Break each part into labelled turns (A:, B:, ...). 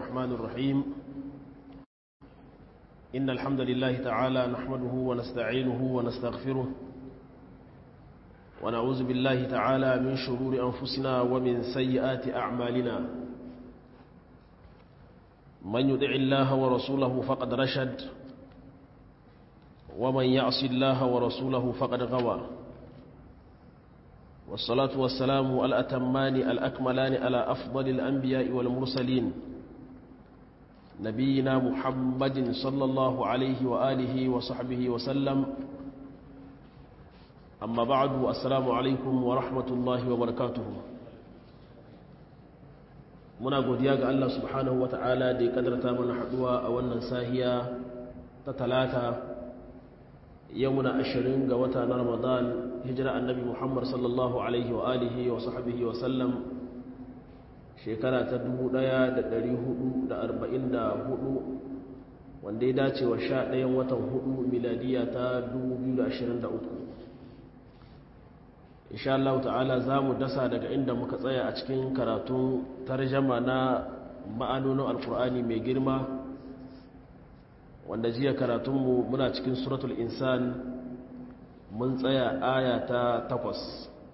A: الرحمن الرحيم إن الحمد لله تعالى نحمده ونستعينه ونستغفره ونعوذ بالله تعالى من شرور أنفسنا ومن سيئات أعمالنا من يدع الله ورسوله فقد رشد ومن يعص الله ورسوله فقد غوى والصلاة والسلام الأتمان الأكملان على أفضل الأنبياء والمرسلين نبينا محمد صلى الله عليه وآله وصحبه وسلم أما بعد السلام عليكم ورحمة الله وبركاته muna godiya ga Allah subhanahu ta'ala da ya kadarta mana haduwa a wannan sahiya ta talata yau muna ashirin ga wata na ramadan hijira annabi muhammad sallallahu alaihi wa alihi wa sahbihi wa sallam shekara ta 1444 wanda ya dace wa sha ɗayan watan hudu miladiya ta 2023 insha Allah ta'ala za mu dasa daga inda muka tsaya a cikin karatun tarjama na ma'anonin alkur'ani mai girma wanda jiya karatunmu muna cikin suratul insan mun tsaya aya ta takwas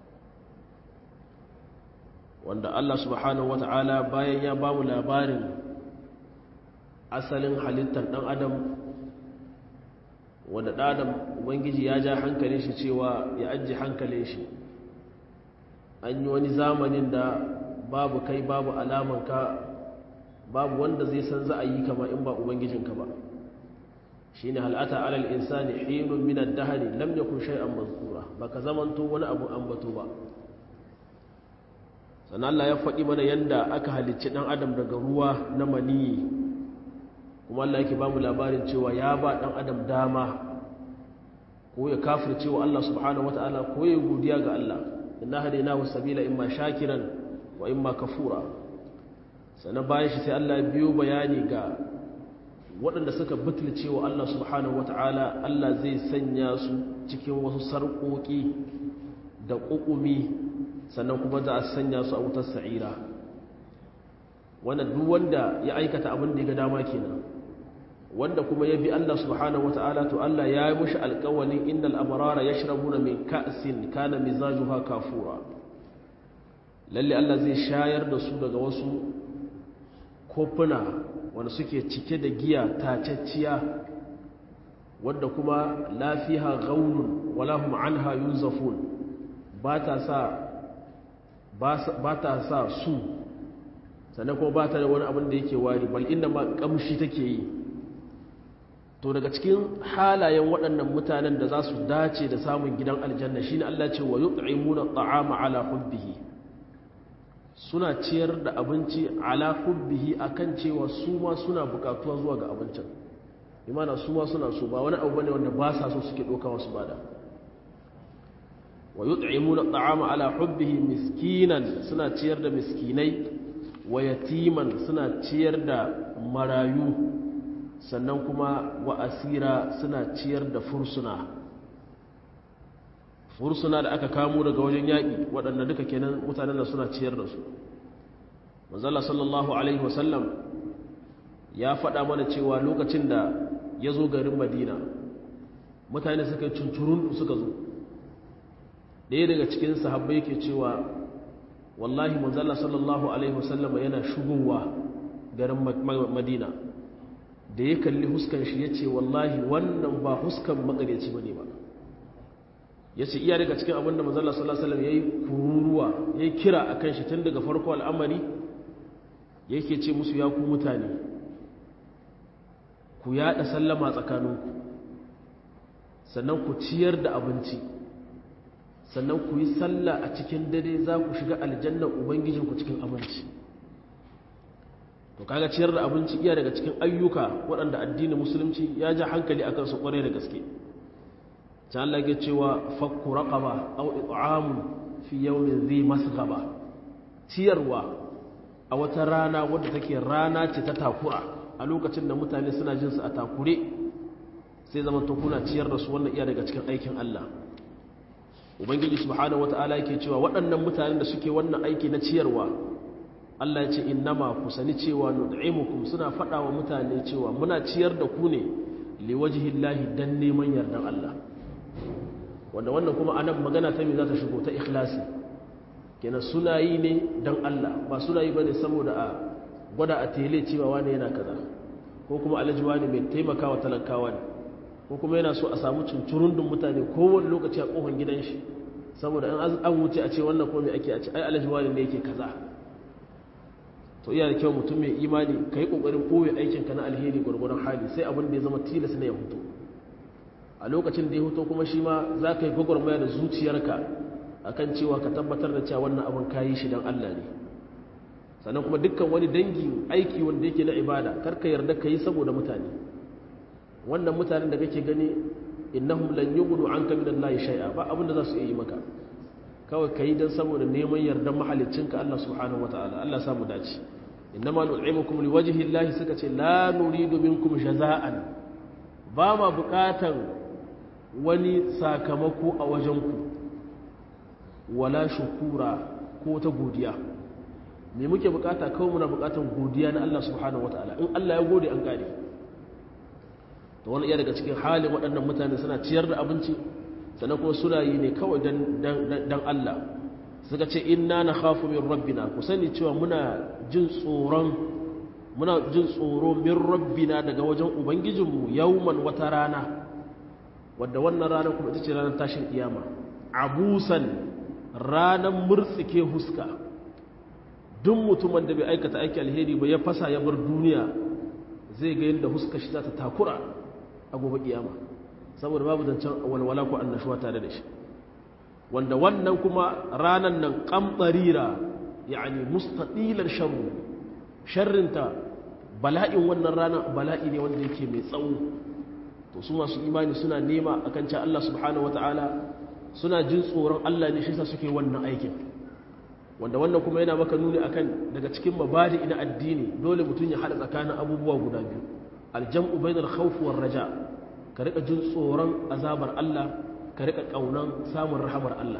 A: wanda Allah subhanahu wata'ala bayan ya ba mu labarin asalin halittar ɗan adam wanda ɗan adam ubangiji ya ja hankalin shi cewa ya ajiye hankalin shi an yi wani zamanin da babu kai babu alamanka babu wanda zai san za a yi kama in ba ubangijinka ba shi ne hal'ata alal insani hinun minar dahari lam ya kun shai'an mazkura ba ka zamanto wani abu ambato ba sannan Allah ya faɗi mana yadda aka halicci ɗan adam daga ruwa na maniyi kuma Allah yake ba mu labarin cewa ya ba ɗan adam dama ko ya kafir cewa Allah subhanahu wata'ala ko ya godiya ga Allah inna hadainahu sabila imma shakiran wa imma kafura sannan bayan shi sai Allah biyo bayani ga waɗanda suka butulce wa Allah subhanahu wata'ala Allah zai sanya su cikin wasu sarƙoƙi da ƙuƙumi sannan kuma za a sanya su a wutar sa'ira wanda duk wanda ya aikata abin da ya ga dama kenan wanda kuma ya bi Allah subhanahu wata'ala to Allah ya yi mushi alƙawalin innal abrara yashrabuna min ka'sin kana mizajuha kafura lalle Allah zai shayar da su daga wasu kofuna wanda suke cike da giya tacacciya wadda kuma lafiha gaunun wala hum anha yunzafun ba ta sa ba ta sa su sannan kuma ba ta da wani abin da yake wari bal inda ma kamshi take yi to daga cikin halayen waɗannan mutanen da za su dace da samun gidan aljanna shine Allah ce wa yut'imuna at'ama ala hubbihi suna ciyar da abinci ala hubbihi akan cewa su ma suna bukatuwa zuwa ga abincin imana su ma suna so ba wani abu bane wanda ba sa so suke doka wasu bada wa yut'imuna at'ama ala hubbihi miskinan suna ciyar da miskinai wa yatiman suna ciyar da marayu sannan kuma wa asira suna ciyar da fursuna fursuna da aka kamo daga wajen yaƙi waɗanda duka kenan mutanen da suna ciyar da su manzala sallallahu alaihi wasallam ya faɗa mana cewa lokacin da ya zo garin madina mutane suka yi cuncurun suka zo ɗaya daga cikin sahabbai ke cewa wallahi manzala sallallahu alaihi wasallam yana shugowa garin madina da ya kalli huskan shi ya ce wallahi wannan ba huskan makaryaci ba ne ba ya ce iya daga cikin abinda mazalla salasalam ya yi kururuwa ya yi kira a kan shi tun daga farko al'amari yake ce musu ya ku mutane ku yaɗa sallama tsakaninku sannan ku ciyar da abinci sannan ku yi sallah a cikin dare za ku shiga aljannan ubangijinku cikin abinci to kaga ciyar da abinci iya daga cikin ayyuka waɗanda addinin musulunci ya ja hankali akan su ƙware da gaske ta Allah ke cewa fakku raqaba aw it'amun fi yawmin dhi masghaba ciyarwa a wata rana wadda take rana ce ta takura a lokacin da mutane suna jin su a takure sai zaman to kuna ciyar da su wannan iya daga cikin aikin Allah ubangiji subhanahu wataala yake cewa waɗannan mutanen da suke wannan aiki na ciyarwa Allah ya ce innama ku sani cewa nud'imukum suna faɗa wa mutane cewa muna ciyar da ku ne liwajhillahi dan neman yardan Allah wanda wannan kuma anan magana ta me za ta shigo ta ikhlasi kenan suna yi ne dan Allah ba suna yi bane saboda a gwada a tele cewa wani yana kaza ko kuma alhaji wani mai taimakawa talakawa ne ko kuma yana so a samu cincirundun mutane kowane lokaci a kofar gidan shi saboda an wuce a ce wannan ko me ake a ce ai alhaji wani ne yake kaza to iya da kyau mutum mai imani ka yi ƙoƙarin ɓoye aikinka na alheri gwargwaron hali sai abin da ya zama tilas na ya hutu a lokacin da ya hutu kuma shi ma za ka yi gwagwarmaya da zuciyarka a kan cewa ka tabbatar da cewa wannan abin ka yi shi don allah ne sannan kuma dukkan wani dangi aiki wanda yake na ibada kar ka yarda ka yi saboda mutane wannan mutanen da kake gani innahum lan yughnu anka min allahi shay'a ba abin da za su iya yi maka kawai ka yi don saboda neman yardan mahalicinka Allah subhanahu wa ta'ala Allah samu dace innama nut'imukum liwajhi Allah suka ce la nuridu minkum jaza'an ba ma bukatan wani sakamako a wajenku wala shukura ko ta godiya me muke bukata kawai muna bukatan godiya na Allah subhanahu wa ta'ala in Allah ya gode an gane to wani iya daga cikin halin waɗannan mutane suna ciyar da abinci sannan kuma suna yi ne kawai don Allah suka ce inna na khafu min rabbina ku sani cewa muna jin tsoron muna jin tsoro min rabbina daga wajen ubangijinmu yauman wata rana wadda wannan rana kuma ita ce ranar tashin kiyama abusan ranar murtsike huska duk mutumin da bai aikata aiki alheri ba ya fasa ya bar duniya zai ga yadda huska shi za ta takura a gobe kiyama saboda babu zancen walwala ko annashuwa tare da shi wanda wannan kuma ranan nan kambarira yani mustadilar sharru sharrinta bala'in wannan rana bala'i ne wanda yake mai tsawo to su masu imani suna nema akan cewa Allah subhanahu wataala suna jin tsoron Allah ne shi yasa suke wannan aikin wanda wannan kuma yana maka nuni akan daga cikin mabadi na addini dole mutum ya hada tsakanin abubuwa guda biyu aljam'u bainal khawf war raja' ka rika jin tsoron azabar Allah ka rika kaunan samun rahamar Allah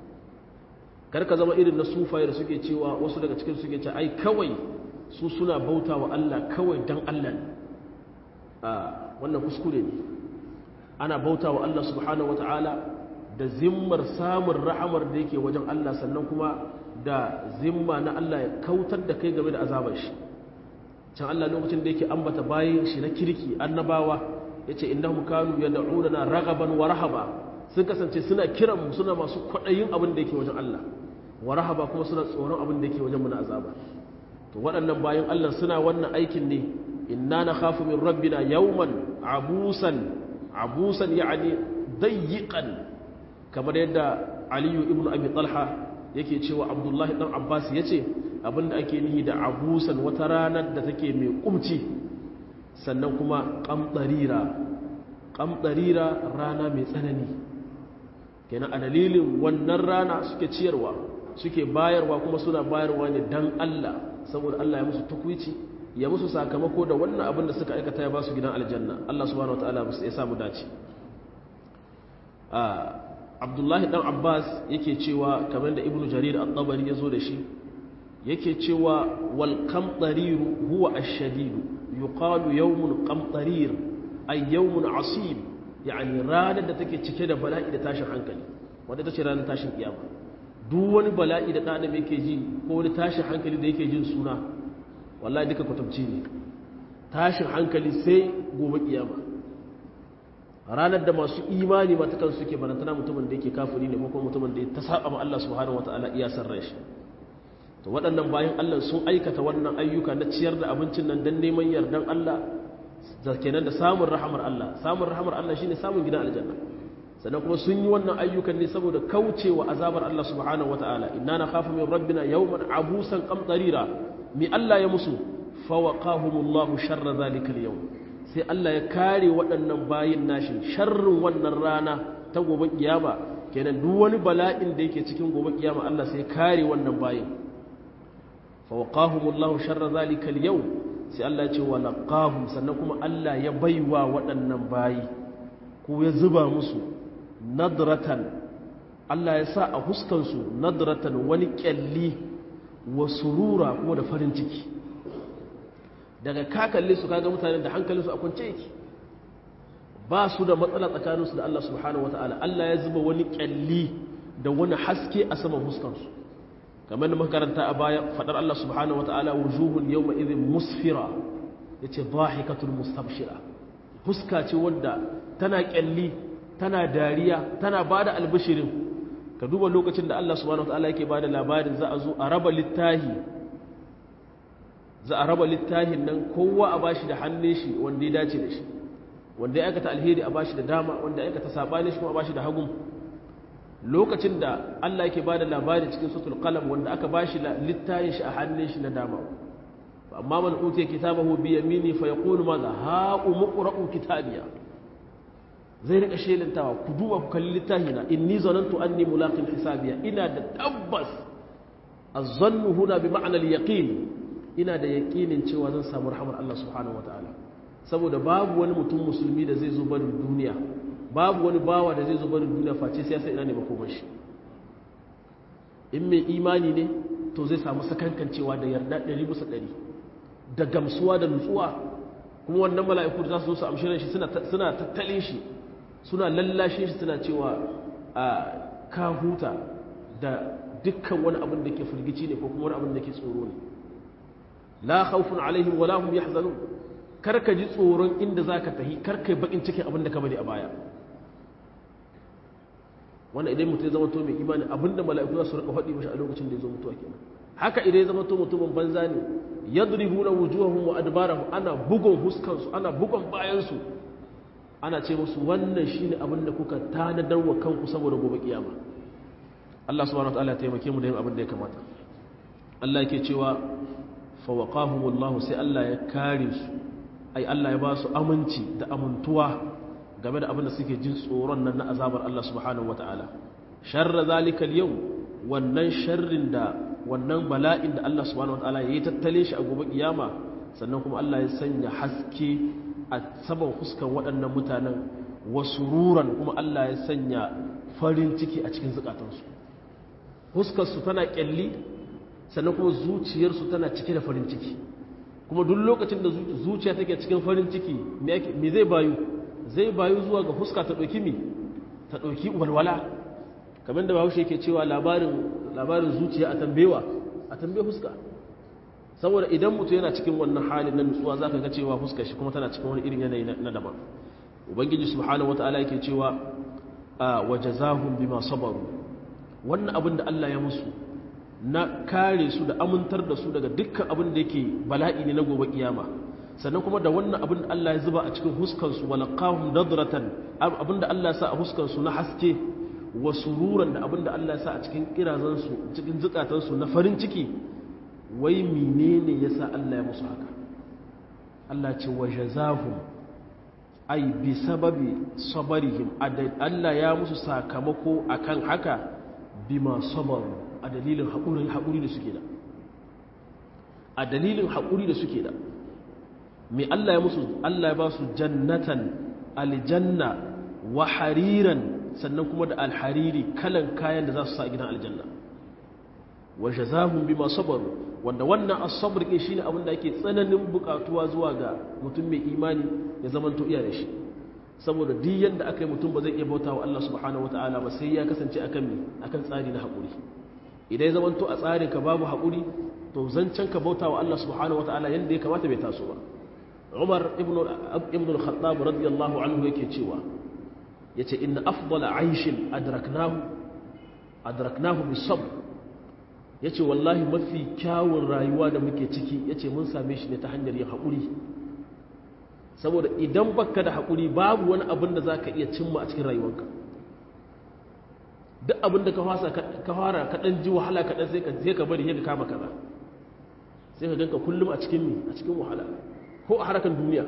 A: kar ka zama irin na sufaye da suke cewa wasu daga cikin suke ce ai kawai su suna bauta wa Allah kawai dan Allah ne a wannan kuskure ne ana bauta wa Allah subhanahu wataala da zimmar samun rahamar da yake wajen Allah sannan kuma da zimma na Allah ya kautar da kai game da azabar shi can Allah lokacin da yake ambata bayin shi na kirki annabawa yace innahum kanu yad'unana raghaban wa rahaba sun kasance suna kiran mu suna masu kwadayin abin da yake wajen Allah wa rahaba kuma suna tsoron abin da yake wajen mu na azaba to waɗannan bayan Allah suna wannan aikin ne inna nakhafu min rabbina yawman abusan abusan yani dayyiqan kamar yadda Aliyu ibn Abi Talha yake cewa Abdullahi dan Abbas yace abinda ake nihi da abusan wata ranar da take mai kumci sannan kuma ƙamɗarira ƙamɗarira rana mai tsanani kenan a dalilin wannan rana suke ciyarwa suke bayarwa kuma suna bayarwa ne don Allah saboda Allah ya musu tukwici ya musu sakamako da wannan abin da suka aikata ya ba su gidan aljanna Allah subhanahu wa ta'ala ya samu dace abdullahi dan abbas yake cewa kamar da ibnu jarir at-tabari ya zo da shi yake cewa wal qamtariru huwa ash-shadidu yuqalu yawmun qamtarir ay yawmun asib yani ranar da take cike da bala'i da tashin hankali wanda tace ranar tashin kiyama duk wani bala'i da dan yake ji ko wani tashin hankali da yake jin suna wallahi duka kwatamci ne tashin hankali sai gobe kiyama ranar da masu imani ma ta kansu suke barantana mutumin da yake kafiri ne ko kuma mutumin da ya ta saba ma Allah subhanahu wataala iya san rai to waɗannan bayan Allah sun aikata wannan ayyuka na ciyar da abincin nan don neman yardan Allah da kenan da samun rahamar Allah samun rahamar Allah shine samun gidan aljanna sannan kuma sun yi wannan ayyukan ne saboda kaucewa azabar Allah subhanahu wataala inna nakhafu min rabbina yawman abusan qamtarira mi Allah ya musu fawaqahumullahu sharra zalika al-yawm sai Allah ya kare waɗannan bayin nashi sharrin wannan rana ta gobe kiyama kenan duk wani bala'in da yake cikin gobe kiyama Allah sai kare wannan bayin fawaqahumullahu sharra zalika al-yawm sai Allah ya ce wa laqahum sannan kuma Allah ya baiwa waɗannan bayi ko ya zuba musu nadratan Allah ya sa a huskan su nadratan wani kyalli wa surura kuma da farin ciki daga ka kalle su kaga mutanen da hankalinsu a kwance yake ba su da matsala tsakaninsu da Allah subhanahu wata'ala Allah ya zuba wani kyalli da wani haske a saman huskansu kamar da makaranta a baya fadar Allah subhanahu wata'ala wujuhun yawma idhin musfira yace dhahikatul mustabshira huska ce wanda tana kyalli tana dariya tana bada albishirin ka duba lokacin da Allah subhanahu wata'ala yake bada labarin za a zo a raba littahi za a raba littahin nan kowa a bashi da hannun shi wanda ya dace da shi wanda ya aikata alheri a bashi da dama wanda ya aikata sabani shi kuma a bashi da hagun lokacin da Allah yake bada labari cikin suratul qalam wanda aka bashi littayin shi a hannun shi na dama amma man utiya kitabahu bi yamini fa yaqulu madha ha umqra'u kitabiya zai rika shelantawa ku duba ku kalli littahina inni zanantu anni mulaqin hisabiya ina da tabbas az-zannu huna bi ma'na al-yaqin ina da yaqinin cewa zan samu rahmar Allah subhanahu wataala saboda babu wani mutum musulmi da zai zo barin duniya babu wani bawa da zai zo barin duniya face sai ya san ina ne makomar shi in mai imani ne to zai samu sakankancewa da yarda ɗari bisa ɗari da gamsuwa da nutsuwa kuma wannan mala'iku da za su zo su amshirin shi suna tattalin shi suna lallashin shi suna cewa a ka huta da dukkan wani abin da ke firgici ne ko kuma wani abin da ke tsoro ne la khawfun alaihim wala hum yahzanun karka ji tsoron inda zaka tahi karka yi bakin cikin abin da ka bari a baya wannan idan mutum ya zama to mai imani abinda mala'iku za su rika faɗi mashi a lokacin da ya zo mutuwa kenan haka idan ya zama to mutumin banza ne yadribuna wujuhahum wa adbarahum ana bugun huskan su ana bugun bayan su ana ce musu wannan shine abin da kuka tanadar wa kanku saboda gobe kiyama Allah subhanahu wataala ya taimake mu da yin abin da ya kamata Allah yake cewa fa waqahumullahu sai Allah ya kare su ai Allah ya ba su aminci da amintuwa game da abin da suke jin tsoron nan na azabar Allah subhanahu wata'ala sharra zalikal yau wannan sharrin da wannan bala'in da Allah subhanahu wata'ala ya yi tattale shi a gobe kiyama sannan kuma Allah ya sanya haske a saman huskan waɗannan mutanen wasu ruran kuma Allah ya sanya farin ciki a cikin zukatansu huskarsu tana kyalli sannan kuma zuciyarsu tana cike da farin ciki kuma duk lokacin da zuciya take cikin farin ciki me zai bayu zai bayu zuwa ga fuska ta ɗauki mi ta ɗauki walwala kamar da bahaushe yake cewa labarin zuciya a tambewa a tambe fuska saboda idan mutum yana cikin wannan halin na nutsuwa za ka ga cewa fuska shi kuma tana cikin wani irin yanayi na daban ubangiji subhanahu wata'ala yake cewa a waje zahun bima sabaru wannan abin da allah ya musu na kare su da amintar da su daga dukkan abin da yake bala'i ne na gobe kiyama sannan kuma da wannan abin da Allah ya zuba a cikin huskansu walaqahum nadratan abin da Allah ya sa a huskansu na haske wa sururan da abin da Allah ya sa a cikin kirazansu cikin zukatansu na farin ciki wai menene yasa Allah ya musu haka Allah ce wa jazahum ay bi sababi sabarihim Allah ya musu sakamako akan haka bima sabaru a dalilin haƙuri haƙuri da suke da a dalilin haƙuri da suke da mai Allah ya musu Allah ya ba su jannatan aljanna wa hariran sannan kuma da alhariri kalan kayan da za su sa a gidan aljanna wa jazahum bima sabaru wanda wannan as-sabr ke shine abin da ake tsananin bukatuwa zuwa ga mutum mai imani ya zaman to iya da shi saboda duk yanda aka yi mutum ba zai iya bauta wa Allah subhanahu wataala ba sai ya kasance akan me akan tsari na haƙuri idan ya zaman to a tsarin ka babu haƙuri to zancen ka bauta wa Allah subhanahu wataala yanda ya kamata bai taso ba umar ibn al-khattab radiyallahu anhu yake cewa yace inna afdala aishin adraknahu adraknahu bisabr yace wallahi mafi kyawun rayuwa da muke ciki yace mun same shi ne ta hanyar yin haƙuri saboda idan baka da haƙuri babu wani abin da zaka iya cimma a cikin rayuwarka duk abin da ka fasa ka fara ka dan ji wahala ka dan sai ka sai ka bari sai ka kama kaza sai ka ganka kullum a cikin mi a cikin wahala ko a harkar duniya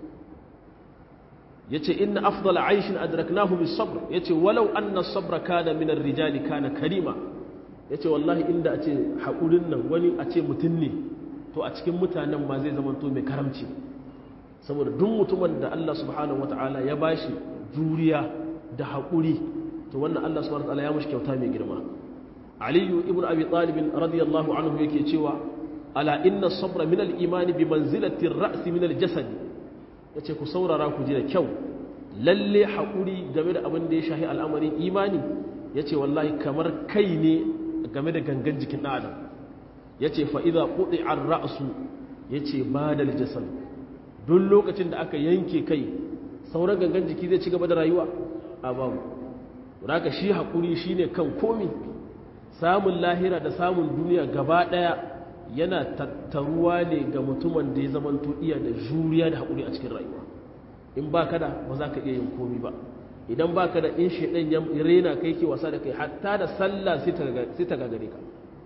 A: ya ce inna afdala aishin adraknahu bis sabr ya ce walau anna sabra kana min rijali kana karima ya ce wallahi inda a ce haƙurin nan wani a ce mutum ne to a cikin mutanen ma zai zama to mai karamci saboda duk mutumin da Allah subhanahu wata'ala ya bashi juriya da haƙuri to wannan Allah subhanahu wata'ala ya mashi kyauta mai girma aliyu ibn abi talib radiyallahu anhu yake cewa ala inna sabra min al-imani bi manzilati ar-ra's min al-jasad yace ku saurara ku ji da kyau lalle hakuri game da abin da ya shahi al'amarin imani yace wallahi kamar kai ne game da gangan jikin ɗan adam yace fa idza quti'a ar-ra'su yace bada al-jasad duk lokacin da aka yanke kai sauran gangan jiki zai ci gaba da rayuwa a babu haka shi hakuri shine kan komi samun lahira da samun duniya gaba daya yana tattaruwa ne ga mutumin da ya zama iya da juriya da haƙuri a cikin rayuwa in ba ka da ba za ka iya yin komi ba idan ba ka da in shaidan ya rena kai ke wasa da kai hatta da sallah sai ta gagare ka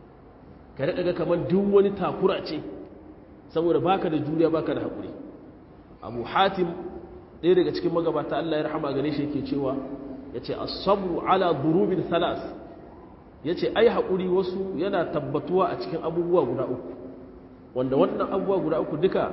A: ka daɗa ga kamar duk wani takura ce saboda ba ka da juriya ba ka da haƙuri abu hatim ɗaya daga cikin magabata allah ya rahama gare shi yake cewa ya ce asabru ala durubin salas ya ce ai haƙuri wasu yana tabbatuwa a cikin abubuwa guda uku wanda wannan abubuwa guda uku duka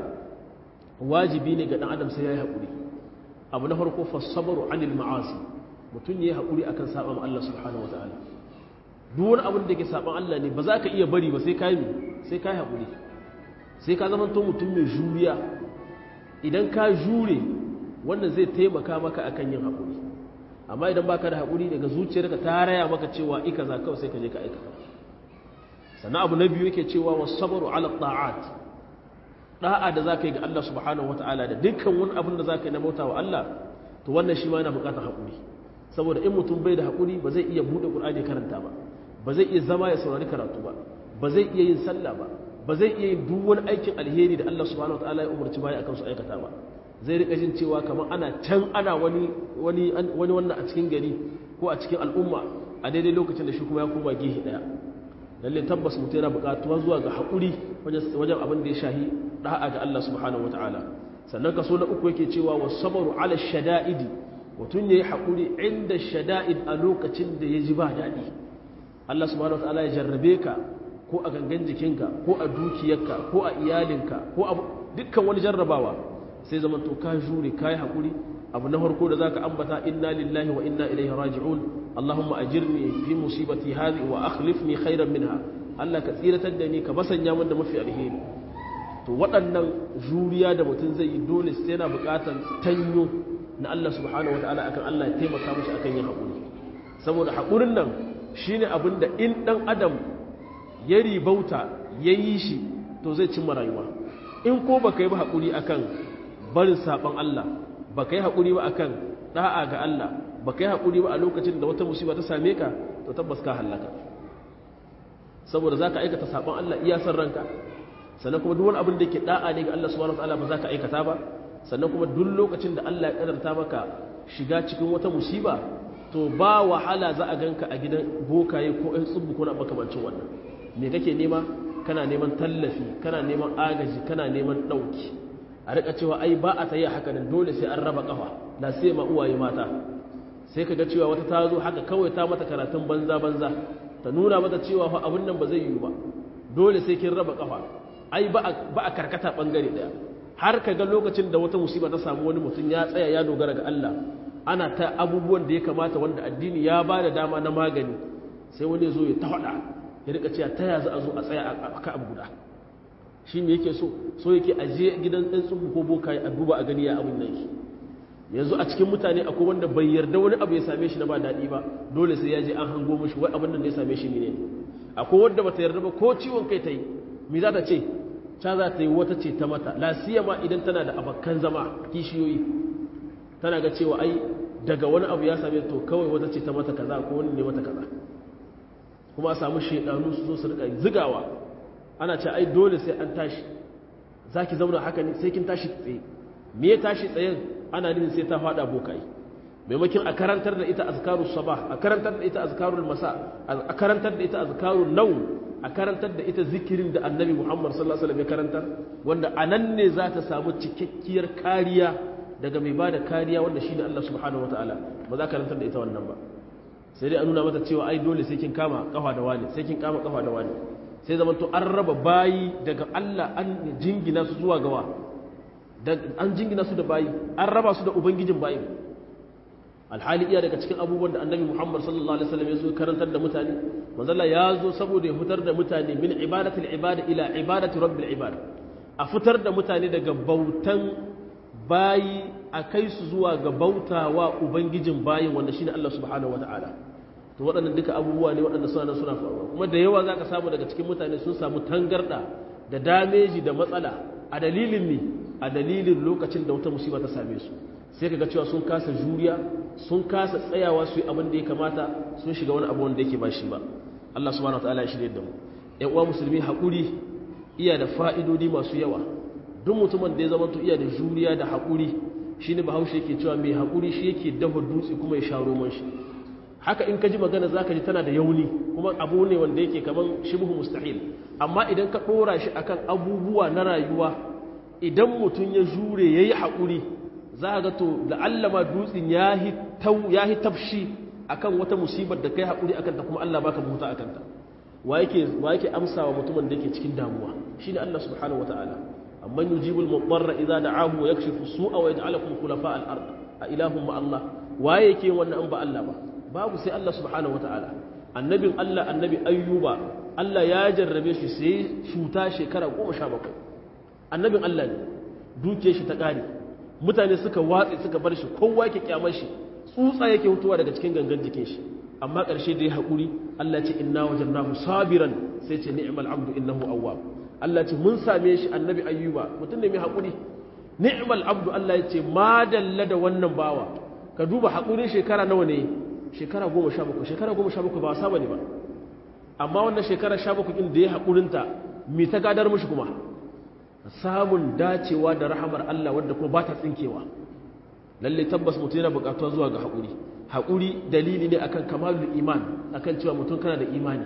A: wajibi ne ga ɗan adam sai ya yi haƙuri abu na farko fassabaru anil ma'asi mutum ya yi haƙuri akan saɓan Allah subhanahu wata'ala duk wani abin da ke saɓan Allah ne ba za ka iya bari ba sai ka yi sai ka yi haƙuri sai ka zama to mutum mai juriya idan ka jure wannan zai taimaka maka akan yin haƙuri amma idan baka da haƙuri daga zuciyarka ta raya maka cewa ika za kawai sai ka je ka aikata sannan abu na biyu yake cewa wa sabaru ala ta'at da'a da zaka yi ga Allah subhanahu wata'ala da dukkan wani abin da zaka yi na bauta wa Allah to wannan shi ma yana buƙatar haƙuri saboda in mutum bai da haƙuri ba zai iya buɗe Qur'ani karanta ba ba zai iya zama ya saurari karatu ba ba zai iya yin sallah ba ba zai iya yin duk wani aikin alheri da Allah subhanahu wata'ala ya umarci baya akan su aikata ba zai rika jin cewa kamar ana can ana wani wani wani wannan a cikin gari ko a cikin al'umma a daidai lokacin da shi kuma ya koma gehe daya lalle tabbas mutum yana buƙatuwa zuwa ga haƙuri wajen abin da ya shahi da'a ga Allah subhanahu wataala sannan kaso na uku yake cewa was sabru ala shada'idi mutum yayi haƙuri inda shada'id a lokacin da ya ji ba daɗi Allah subhanahu wataala ya jarrabe ka ko a gangan jikinka ko a dukiyarka ko a iyalinka ko a dukkan wani jarrabawa sai zaman to ka jure ka yi haƙuri abu na farko da za ka ambata inna lillahi wa inna ilaihi raji'un allahumma ajirni fi musibati hadhi wa akhlifni khairan minha Allah ka tsiratar da ni ka basanya min da mafi alheri to waɗannan juriya da mutum zai yi dole sai yana buƙatar tanyo na Allah subhanahu wataala akan Allah ya taimaka mishi akan yin haƙuri saboda haƙurin nan shine abin da in ɗan adam ya ribauta ya yi shi to zai cimma rayuwa in ko baka yi ba haƙuri akan barin saɓon Allah ba ka yi haƙuri ba akan ɗa'a ga Allah ba ka yi haƙuri ba a lokacin da wata musiba ta same ka to tabbas ka hallaka saboda za ka aikata saɓon Allah iya san ranka sannan kuma duk wani abin da ke ɗa'a ne ga Allah subhanahu wataala ba za ka aikata ba sannan kuma duk lokacin da Allah ya ƙadarta maka shiga cikin wata musiba to ba wahala za a ganka a gidan bokaye ko ɗan tsubbu ko na makamancin wannan me kake nema kana neman tallafi kana neman agaji kana neman ɗauki a rika cewa ai ba a tayi haka nan dole sai an raba kafa na sai ma uwaye mata sai kaga cewa wata ta zo haka kawai ta mata karatun banza banza ta nuna mata cewa fa abin nan ba zai yiwu ba dole sai kin raba kafa ai ba a karkata bangare daya har kaga lokacin da wata musiba ta samu wani mutum ya tsaya ya dogara ga Allah ana ta abubuwan da ya kamata wanda addini ya ba da dama na magani sai wani ya zo ya ta faɗa ya rika cewa ta ya za a zo a tsaya a ka abu guda shi ne yake so so yake aje gidan ɗan tsubu ko boka a duba a gani ya abin nan shi yanzu a cikin mutane akwai wanda bai yarda wani abu ya same shi na ba daɗi ba dole sai ya je an hango mishi wai abin nan da ya same shi ne akwai wanda bata yarda ba ko ciwon kai ta yi me za ta ce ta za ta yi wata ce ta mata la siyama idan tana da abakan zama kishiyoyi tana ga cewa ai daga wani abu ya same to kawai wata ce ta mata kaza ko wani ne mata kaza kuma a samu shedanu su zo su rika zigawa ana ce ai dole sai an tashi za ki zauna haka ne sai kin tashi tsaye me ya tashi tsayen ana nufin sai ta fada bokai maimakon a karantar da ita azkarul sabah a karantar da ita azkarul masa a karantar da ita azkarul nau a karantar da ita zikirin da annabi muhammad sallallahu alaihi wasallam ya karantar wanda anan ne za ta samu cikakkiyar kariya daga mai bada kariya wanda shine Allah subhanahu wataala ba za ka karantar da ita wannan ba sai dai a nuna mata cewa ai dole sai kin kama kafa da wani sai kin kama kafa da wani sai zama to an raba bayi daga Allah an jingina su zuwa gawa an jingina su da bayi an raba su da ubangijin bayi alhali iya daga cikin abubuwan da annabi muhammad sallallahu alaihi wasallam ya zo karantar da mutane manzala ya zo saboda ya fitar da mutane min ibadatul ibada ila ibadati rabbil ibad a fitar da mutane daga bautan bayi a kai su zuwa ga bautawa ubangijin bayin wanda shine Allah subhanahu wataala to waɗannan duka abubuwa ne waɗanda suna suna faruwa kuma da yawa zaka samu daga cikin mutane sun samu tangarda da dameji da matsala a dalilin ne a dalilin lokacin da wata musiba ta same su sai kaga cewa sun kasa juriya sun kasa tsayawa su yi abin da ya kamata sun shiga wani abu wanda yake ba shi ba Allah subhanahu wataala ya shirye da mu ƴan uwa musulmi haƙuri iya da fa'idodi masu yawa duk mutumin da ya zama iya da juriya da haƙuri shine bahaushe yake cewa mai haƙuri shi yake dafa dutse kuma ya sha roman shi haka in ka ji magana za ka ji tana da yauni kuma abu ne wanda yake kaman shibhu mustahil amma idan ka ɗora shi akan abubuwa na rayuwa idan mutum ya jure ya yi haƙuri za ga to la'allama dutsen ya yi tafshi akan wata musibar da kai haƙuri akan ta kuma Allah baka buta akan ta wa yake wa yake amsa wa mutumin da yake cikin damuwa shine Allah subhanahu wataala amman yujibul mudarra idza da'ahu wa yakshifu su'a wa yaj'alukum khulafa al-ard a ilahum ma Allah waye yake wannan an ba Allah ba babu sai Allah subhanahu wataala annabin Allah annabi ayyuba Allah ya jarrabe shi sai cuta shekara 17 annabin Allah ne duke shi ta kare mutane suka watsi suka bar shi kowa yake kyamar shi tsutsa yake hutuwa daga cikin gangan jikin shi amma ƙarshe da ya haƙuri Allah ce inna wajannahu sabiran sai ce ni'mal abdu innahu awwab Allah ce mun same shi annabi ayyuba mutum ne mai haƙuri ni'mal abdu Allah ya ce ma dalla da wannan bawa ka duba haƙurin shekara nawa ne shekara goma sha bakwai shekara goma sha bakwai ba wasa bane ba amma wannan shekara sha bakwai ɗin da ya haƙurinta me ta gadar mishi kuma samun dacewa da rahamar Allah wadda kuma ba ta tsinkewa lalle tabbas mutum yana buƙatuwa zuwa ga haƙuri haƙuri dalili ne akan kamalul iman akan cewa mutum kana da imani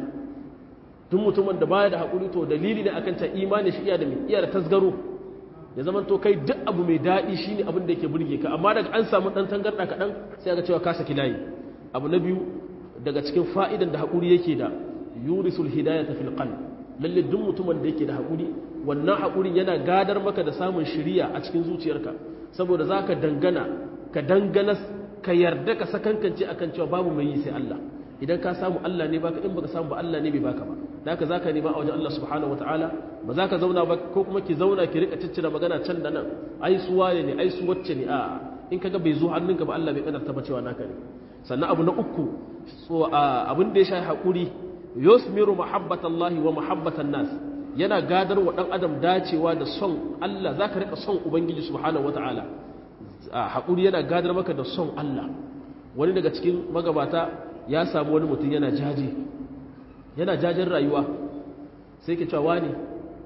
A: tun mutumin da baya da haƙuri to dalili ne akan ta imani shi iya da mai iya da tasgaro ya zama to kai duk abu mai daɗi shine abin da yake burge ka amma daga an samu ɗan tangarɗa kaɗan sai ga cewa ka saki layi abu na biyu daga cikin fa'idan da haƙuri yake da yurisul hidayata fil qalb lalle duk mutumin da yake da haƙuri wannan haƙurin yana gadar maka da samun shiriya a cikin zuciyarka saboda zaka dangana ka dangana ka yarda ka sakankance akan cewa babu mai yi sai Allah idan ka samu Allah ne baka in baka samu ba Allah ne bai baka ba haka zaka nema a wajen Allah subhanahu wataala ba za ka zauna ba ko kuma ki zauna ki rika ciccira magana can da nan ai su waye ne ai su wacce ne a in kaga bai zo hannunka ba Allah bai kadarta ba cewa naka ne sannan abu na uku so abin da ya shafi hakuri yusmiru mahabbatallahi wa mahabbatan nas yana gadar wa dan adam dacewa da son Allah zaka rika son ubangiji subhanahu wataala haƙuri yana gadar maka da son Allah wani daga cikin magabata ya samu wani mutum yana jaji yana jajin rayuwa sai ke cewa ne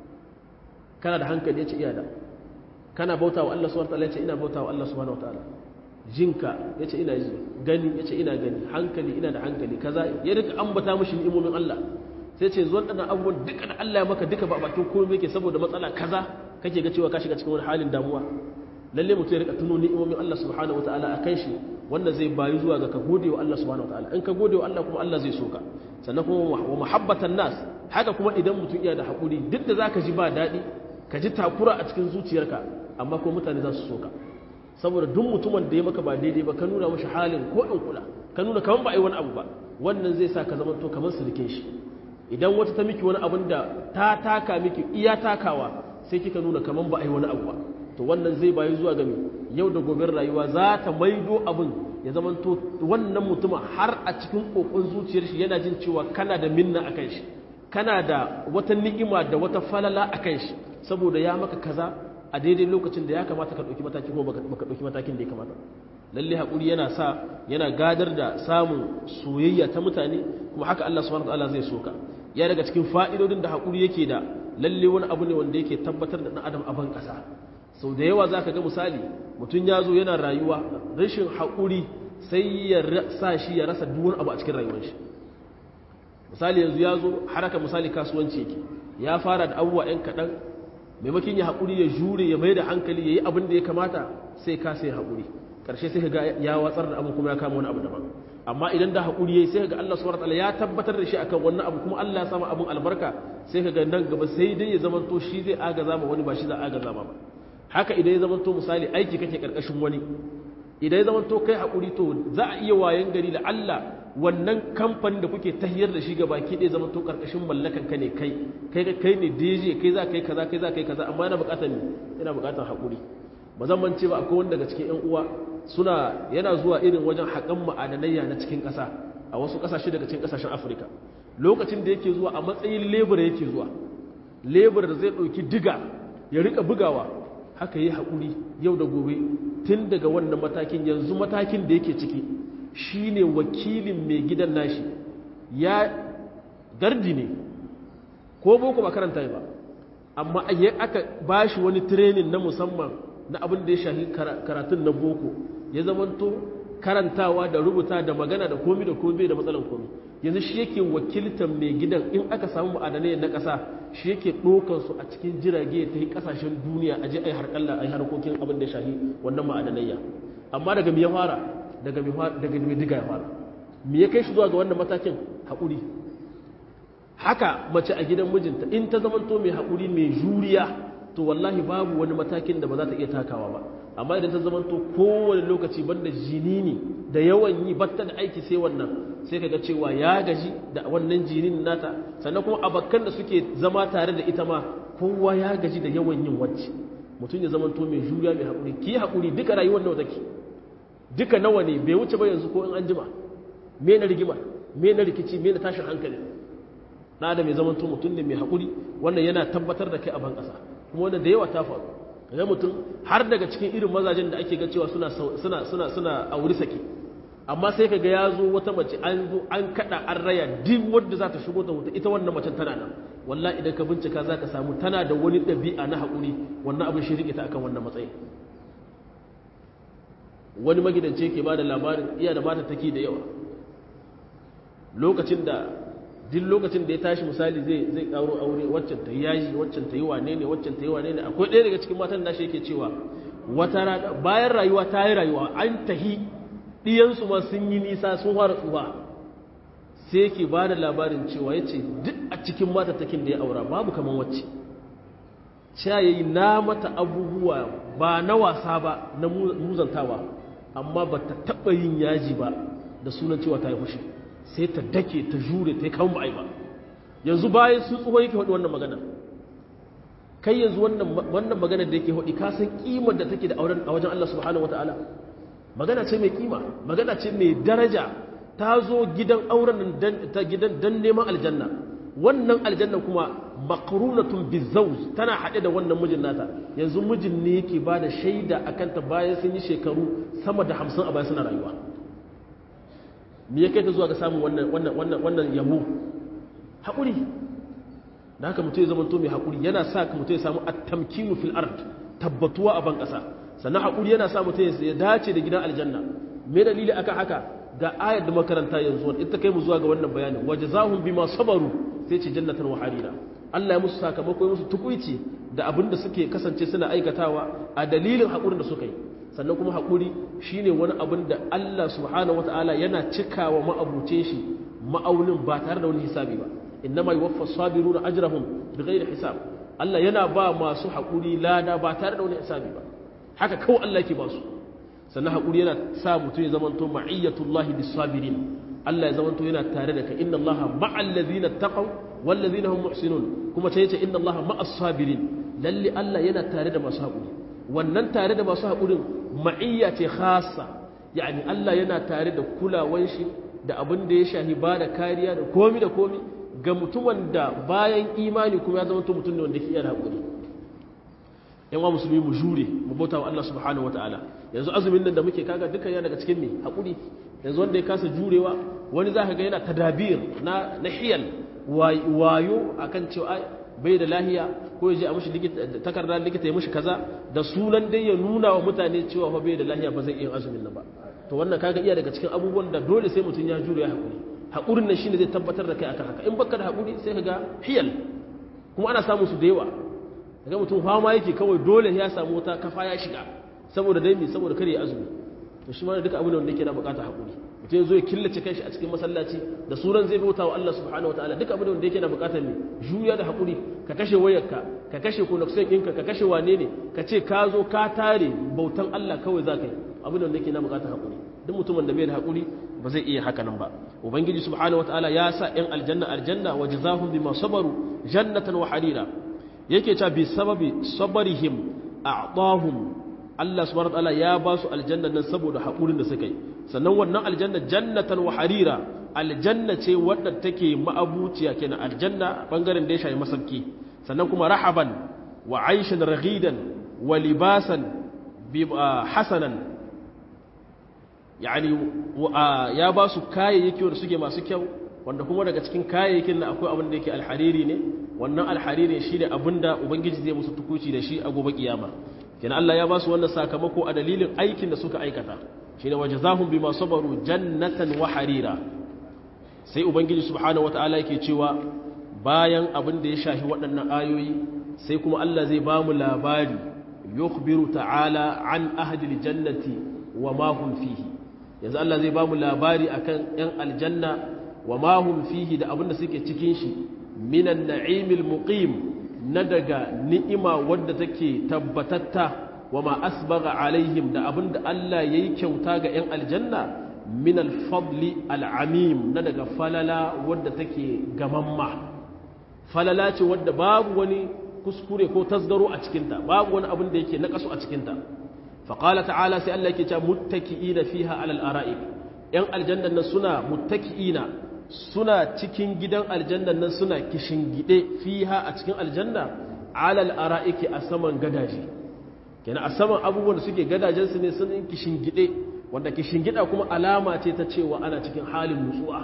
A: kana da hankali ya ce iya da kana bauta wa Allah subhanahu wa ta'ala ya ce ina bauta wa Allah subhanahu wa ta'ala jinka ya ce ina ji gani ya ce ina gani hankali ina da hankali kaza ya rika ambata mashi ni'imomin Allah sai ce zuwan ɗana abubuwan duka da Allah ya maka duka ba bakin komai yake saboda matsala kaza kake ga cewa ka shiga cikin wani halin damuwa lalle mutum ya rika tuno ni'imomin Allah subhanahu wataala a kan shi wanda zai bayu zuwa ga ka gode wa Allah subhanahu wataala in ka gode wa Allah kuma Allah zai soka sannan kuma wa muhabbatan nas haka kuma idan mutum iya da hakuri duk da zaka ji ba daɗi ka ji takura a cikin zuciyarka amma kuma mutane za su soka saboda duk mutumin da ya maka ba daidai ba ka nuna mashi halin ko in kula ka nuna kaman ba a yi wani abu ba wannan zai sa ka zama to kamar sirikin shi idan wata ta miki wani abin da ta taka miki iya takawa sai kika nuna kaman ba a yi wani abu ba to wannan zai bayi zuwa game yau da gobe rayuwa za ta maido abin ya zama to wannan mutumin har a cikin kokon zuciyar shi yana jin cewa kana da minna a kan shi kana da wata ni'ima da wata falala a kan shi saboda ya maka kaza a daidai lokacin da ya kamata ka ɗauki mataki ko baka ɗauki matakin da ya kamata lalle haƙuri yana sa yana gadar da samun soyayya ta mutane kuma haka Allah subhanahu wataala zai soka ya daga cikin fa'idodin da haƙuri yake da lalle wani abu ne wanda yake tabbatar da ɗan adam a ban ƙasa sau da yawa za ka ga misali mutum ya zo yana rayuwa rashin haƙuri sai ya sa shi ya rasa duwan abu a cikin rayuwar shi misali yanzu ya zo haraka misali kasuwanci yake ya fara da abubuwa 'yan kaɗan maimakon ya haƙuri ya jure ya mai da hankali ya yi abin da ya kamata sai ka sai haƙuri ƙarshe sai ga ya watsar da abin kuma ya kama wani abu daban amma idan da haƙuri ya yi sai ga Allah subhanahu wataala ya tabbatar da shi akan wannan abu kuma Allah ya sama abin albarka sai ka ga nan gaba sai dai ya zama to shi zai agaza ma wani ba shi za agaza ma ba haka idan ya zama to misali aiki kake karkashin wani idan ya zama to kai haƙuri to za a iya wayan gari da Allah wannan kamfanin da kuke tahiyar da shi ga baki ɗaya zama to ƙarƙashin mallakan ka ne kai kai kai ne DJ kai za kai kaza kai za kai kaza amma yana buƙatar ne yana buƙatar haƙuri ba zan mance ba akwai wanda daga cikin ƴan uwa suna yana zuwa irin wajen haƙan ma'adanayya na cikin ƙasa a wasu ƙasashe daga cikin ƙasashen Afirka lokacin da yake zuwa a matsayin lebura yake zuwa lebura da zai ɗauki diga ya rika bugawa haka yi haƙuri yau da gobe tun daga wannan matakin yanzu matakin da yake ciki shine wakilin mai gidan nashi ya gardi ne ko boko ba karanta ba amma aka ba shi wani tirenin na musamman na abin da ya shahi karatun na boko ya zamanto karantawa da rubuta da magana da komi da komi da matsalan komi yanzu shi yake wakiltar mai gidan in aka samu ma'adanai na ƙasa shi yake su a cikin jirage ta yi ƙasashen duniya a je a yi harƙalla a yi harkokin abin da ya shahi wannan ma'adanayya amma daga mai ya fara daga mai diga ya fara me ya kai shi zuwa ga wannan matakin haƙuri haka mace a gidan mijinta in ta zamanto mai haƙuri mai juriya to wallahi babu wani matakin da ba za ta iya takawa ba amma idan ta zamanto kowane lokaci banda jinini da yawan yi batta da aiki sai wannan sai kaga cewa ya gaji da wannan jinin nata sannan kuma abakkan da suke zama tare da ita ma kowa ya gaji da yawan yin wacce mutum ya zamanto mai juriya mai haƙuri ki haƙuri duka rayuwar nawa take duka nawa ne bai wuce ba yanzu ko in an jima me na rigima me na rikici me na tashin hankali na da mai zamanto mutum ne mai haƙuri wannan yana tabbatar da kai a ban ƙasa kuma wannan da yawa ta faru ga mutum har daga cikin irin mazajen da ake ga cewa suna suna suna suna auri sake amma sai kaga ya zo wata mace an zo an kada an raya duk wanda za ta shigo ta wuta ita wannan macen tana nan wallahi idan ka bincika za ka samu tana da wani ɗabi'a na haƙuri wannan abin shi rike ta akan wannan matsayi wani magidance ke ba da labarin iya da mata take da yawa lokacin da duk lokacin da ya tashi misali zai zai karo aure waccan ta yaji waccan ta yi wane ne waccan ta yi wane ne akwai ɗaya daga cikin matan nashi yake cewa wata rana bayan rayuwa ta yi rayuwa an tahi ɗiyansu ma sun yi nisa sun fara tsufa sai yake ba da labarin cewa ya ce duk a cikin matattakin da ya aura babu kamar wacce cewa ya yi na mata abubuwa ba na wasa ba na muzantawa amma ba ta taɓa yin yaji ba da sunan cewa ta yi fushi sai ta dake ta jure ta yi kawo ba'ai ba yanzu bayan sun tsohon yake haɗu wannan magana kai yanzu wannan magana da yake haɗi ka san ƙimar da take da auren a wajen Allah subhanahu wa ta'ala magana ce mai ƙima magana ce mai daraja ta zo gidan auren ta gidan dan neman aljanna wannan aljanna kuma makarunatun bizawj tana haɗe da wannan mijin nata yanzu mijin ne yake ba da shaida akan ta bayan sun yi shekaru sama da hamsin a bayan suna rayuwa me ya kai ta zuwa ga samun wannan wannan wannan wannan yabo haƙuri da haka mutum ya zama to mai haƙuri yana sa ka mutum ya samu at-tamkinu fil ard tabbatuwa a ban ƙasa sannan haƙuri yana sa mutum ya dace da gidan aljanna me dalili akan haka ga ayar da makaranta yanzu ita kai mu zuwa ga wannan bayanin wajazahum bima sabaru sai ce jannatan wa harira Allah ya musu sakamako ya musu tukuici da abin da suke kasance suna aikatawa a dalilin haƙurin da suka yi sannan kuma haƙuri shine wani abin da Allah subhanahu wataala yana cikawa ma'abuce shi ma'aunin ba tare da wani hisabi ba innama yuwaffa sabiruna ajrahum bighairi hisab Allah yana ba masu haƙuri lada ba tare da wani hisabi ba haka kawai Allah yake ba su sannan haƙuri yana sa mutum ya zamanto ma'iyyatullahi bis-sabirin Allah ya zamanto yana tare da ka inna Allah ma'al ladina taqaw wal ladina hum muhsinun kuma ta yace inna Allah ma'as sabirin lalle Allah yana tare da masu haƙuri wannan tare da masu haƙurin ma'iyya ce khassa yani Allah yana tare da kulawan shi da abin da ya shahi ba da kariya da komi da komi ga mutumin da bayan imani kuma ya zama mutum ne wanda ke iya haƙuri yan wa musulmi mu jure mu bauta wa Allah subhanahu wa ta'ala yanzu azumin nan da muke kaga dukkan ya daga cikin me haƙuri yanzu wanda ya kasa jurewa wani za ka ga yana tadabir na na hiyal wayo akan cewa bai da lahiya ko ya je a mushi takarda likita ya mushi kaza da sunan dai ya nuna wa mutane cewa fa bai da lahiya ba zai iya azumin nan ba to wannan kaga iya daga cikin abubuwan da dole sai mutum ya jure ya haƙuri haƙurin nan shine zai tabbatar da kai akan haka in baka da haƙuri sai ka ga hiyal kuma ana samun su da yawa ga mutum fama yake kawai dole ya samu wata kafa ya shiga saboda dai me saboda kare ya azumi to shi ma duka abin da wanda yake na bukata haƙuri mutum zo ya killace kanshi a cikin masallaci da suran zai bauta wa Allah subhanahu wataala duk abin da yake na bukatar ne juya da hakuri ka kashe wayarka ka kashe connection ɗinka ka kashe wane ne ka ce ka zo ka tare bautan Allah kawai za ka yi abin da yake na bukatar hakuri duk mutumin da bai da hakuri ba zai iya haka nan ba ubangiji subhanahu wataala ya sa yan aljanna aljanna wa jazahum bima sabaru jannatan wa harira yake cewa bi sababi sabarihim a'tahum Allah subhanahu wataala ya ba su aljanna nan saboda hakurin da suka yi sannan wannan aljanna jannatan wa harira aljanna ce wadda take ma'abuciya kenan aljanna bangaren da ya shafi masauki sannan kuma rahaban wa aishan raghidan wa libasan hasanan yani ya ba su kayayyaki wanda suke masu kyau wanda kuma daga cikin kayayyakin na akwai abin da yake alhariri ne wannan alhariri shi ne abin da ubangiji zai musu tukuci da shi a gobe kiyama kenan Allah ya ba su wannan sakamako a dalilin aikin da suka aikata shine wajazahum bima sabaru jannatan wa harira sai ubangiji subhanahu wataala yake cewa bayan abin da ya shahi waɗannan ayoyi sai kuma Allah zai ba mu labari yukhbiru ta'ala an ahli jannati wa ma hum fihi yanzu Allah zai ba mu labari akan yan aljanna wa ma hum fihi da abin da suke cikin shi minan na'imil muqim na daga ni'ima wadda take tabbatatta wa ma asbaga alaihim da abinda Allah yayi kyauta ga 'yan aljanna min al-fadli al-amim na daga falala wadda take gamamma falala ce wadda babu wani kuskure ko tasgaro a cikinta babu wani abin da yake nakasu a cikinta faqala ta'ala sai Allah yake cewa muttaki'ina fiha 'alal ara'ik 'yan aljanna nan suna muttaki'ina suna cikin gidan aljanna nan suna kishingide fiha a cikin aljanna 'alal ara'iki a saman gadaje kenan a saman abubuwan da suke gadajensu ne sun kishingide wanda kishingida kuma alama ce ta cewa ana cikin halin nutsuwa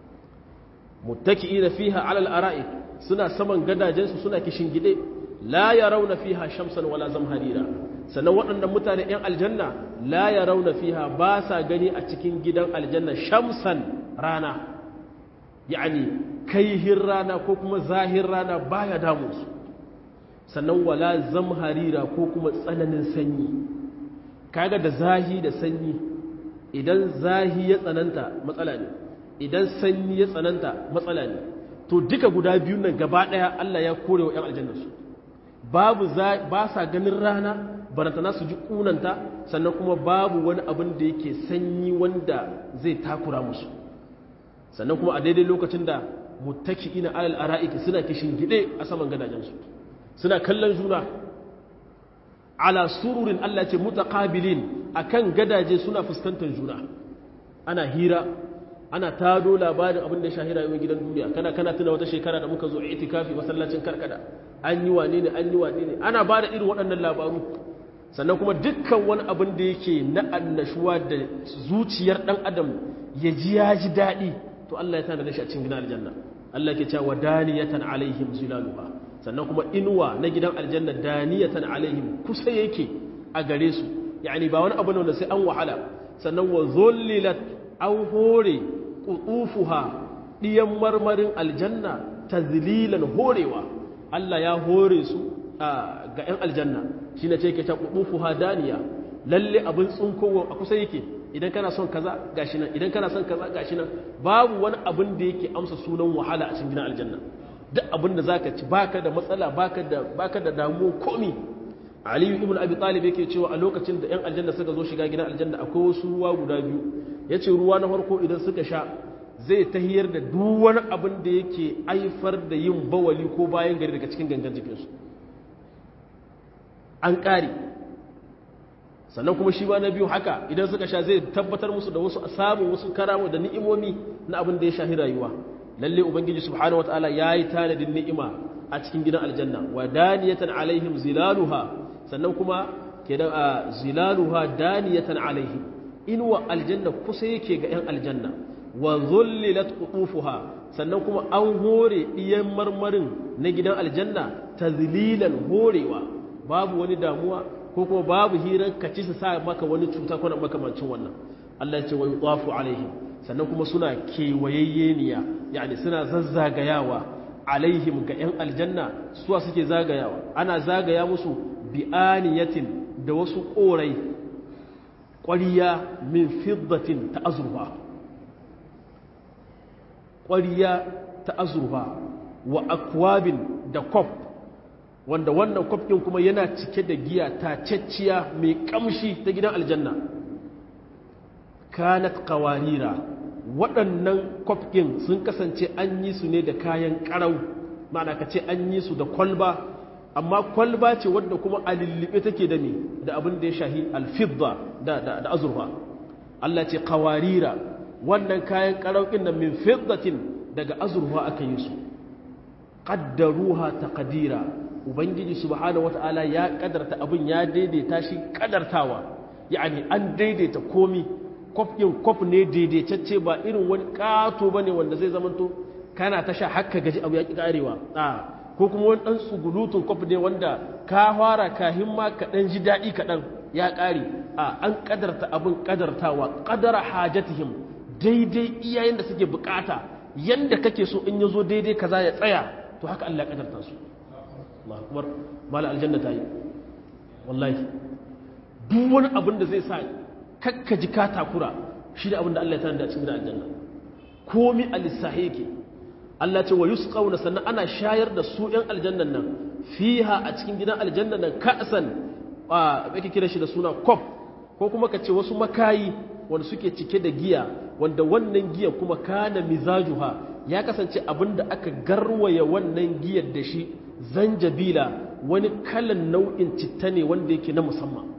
A: muttaki'ina fiha 'ala al-ara'ik suna saman gadajensu suna kishingide la yarawna fiha shamsan wala zamharira sannan waɗannan mutane 'yan aljanna la yarawna fiha ba sa gani a cikin gidan aljanna shamsan rana yani kaihin rana ko kuma zahir rana baya damu su sannan wala zamharira ko kuma tsananin sanyi kaga da zahi da sanyi idan zahi ya tsananta matsala ne idan sanyi ya tsananta matsala ne to duka guda biyun nan gaba daya Allah ya kore wa 'yan aljanna su babu ba sa ganin rana barantana su ji kunanta sannan kuma babu wani abin da yake sanyi wanda zai takura musu sannan kuma a daidai lokacin da muttaki'ina alal ara'iki suna kishin gide a saman gadajensu suna kallon juna ala sururin Allah ce mutaqabilin akan gadaje suna fuskantar juna ana hira ana tado labarin abin da ya shahira yawan gidan duniya kana kana tuna wata shekara da muka zo itikafi masallacin karkada an yi wane ne an yi wane ne ana ba da irin waɗannan labaru sannan kuma dukkan wani abin da yake na annashuwa da zuciyar ɗan adam ya ji ya ji daɗi to Allah ya tana da shi a cikin gidan aljanna Allah ke cewa daniyatan alaihim zilaluha sannan kuma inuwa na gidan aljanna daniyatan alaihim kusa yake a gare su yani ba wani abu ne wanda sai an wahala sannan wa zullilat an hore qutufuha diyan marmarin aljanna tazlilan horewa Allah ya hore su ga 'yan aljanna shine ce ke ta qutufuha daniya lalle abin tsunkowa a kusa yake idan kana son kaza gashi nan idan kana son kaza gashi nan babu wani abin da yake amsa sunan wahala a cikin gidan aljanna duk abin da zaka ci baka da matsala baka da baka da damuwa komi aliyu ibn abi talib yake cewa a lokacin da yan aljanna suka zo shiga gidan aljanna akwai wasu ruwa guda biyu yace ruwa na farko idan suka sha zai tahiyar da duk wani abin da yake aifar da yin bawali ko bayan gari daga cikin gangan jikinsu an ƙare sannan kuma shi ba na biyu haka idan suka sha zai tabbatar musu da wasu samun wasu karamu da ni'imomi na abin da ya shahi rayuwa lalle ubangiji subhanahu wataala yayi tanadin ni'ima a cikin gidan aljanna wa daniyatan alaihim zilaluha sannan kuma kenan a zilaluha daniyatan alaihim inwa aljanna kusa yake ga yan aljanna wa zullilat qutufuha sannan kuma an hore diyan marmarin na gidan aljanna tazlilan horewa babu wani damuwa ko kuma babu hirar ka ci su sa maka wani cuta ko makamancin wannan Allah ya ce wa yutafu alaihim sannan kuma suna kewayayyeniya yani suna zazzagayawa alaihim ga 'yan aljanna suwa suke zagayawa ana zagaya musu bi'aniyatin da wasu ƙorai ƙwariya min fiddatin ta azurfa ƙwariya ta azurfa wa akwabin da kwaf wanda wannan kwaf ɗin kuma yana cike da giya tacecciya mai ƙamshi ta gidan aljanna kanat kawarira waɗannan kwaf ɗin sun kasance an yi su ne da kayan ƙarau ma'ana ka ce an yi su da kwalba amma kwalba ce wadda kuma a lullube take da me da abin da ya shahi alfidda da azurfa Allah ce kawarira wannan kayan ƙaraukin nan min fiddatin daga azurfa aka yi su qaddaruha taqdira ubangiji subhanahu wata'ala ya kadarta abin ya daidaita shi kadartawa yani an daidaita komi kof din kof ne daidaitacce ba irin wani kato bane wanda zai zamanto kana tasha hakka gaji abu ya ki karewa a ko kuma wani dan tsugulutun kof ne wanda ka fara ka himma ka dan ji dadi kaɗan ya kare a an kadarta abin kadartawa qadara hajatihim daidai iyayen da suke bukata yanda kake so in yazo daidai kaza ya tsaya to haka Allah ya kadarta su Allah akbar mala aljanna ta yi wallahi duk wani abin da zai sa kakka ji ka takura shi da abin da Allah ya tana da cikin aljanna komi a lissahi yake Allah ce wa yusqawna sannan ana shayar da su ɗan aljannan nan fiha a cikin gidan aljannan nan ka'san a yake kira shi da suna kop ko kuma ka ce wasu makayi wanda suke cike da giya wanda wannan giya kuma kana mizajuha ya kasance abin da aka garwaya wannan giyar da shi zanjabila wani kalan nau'in citta ne wanda yake na musamman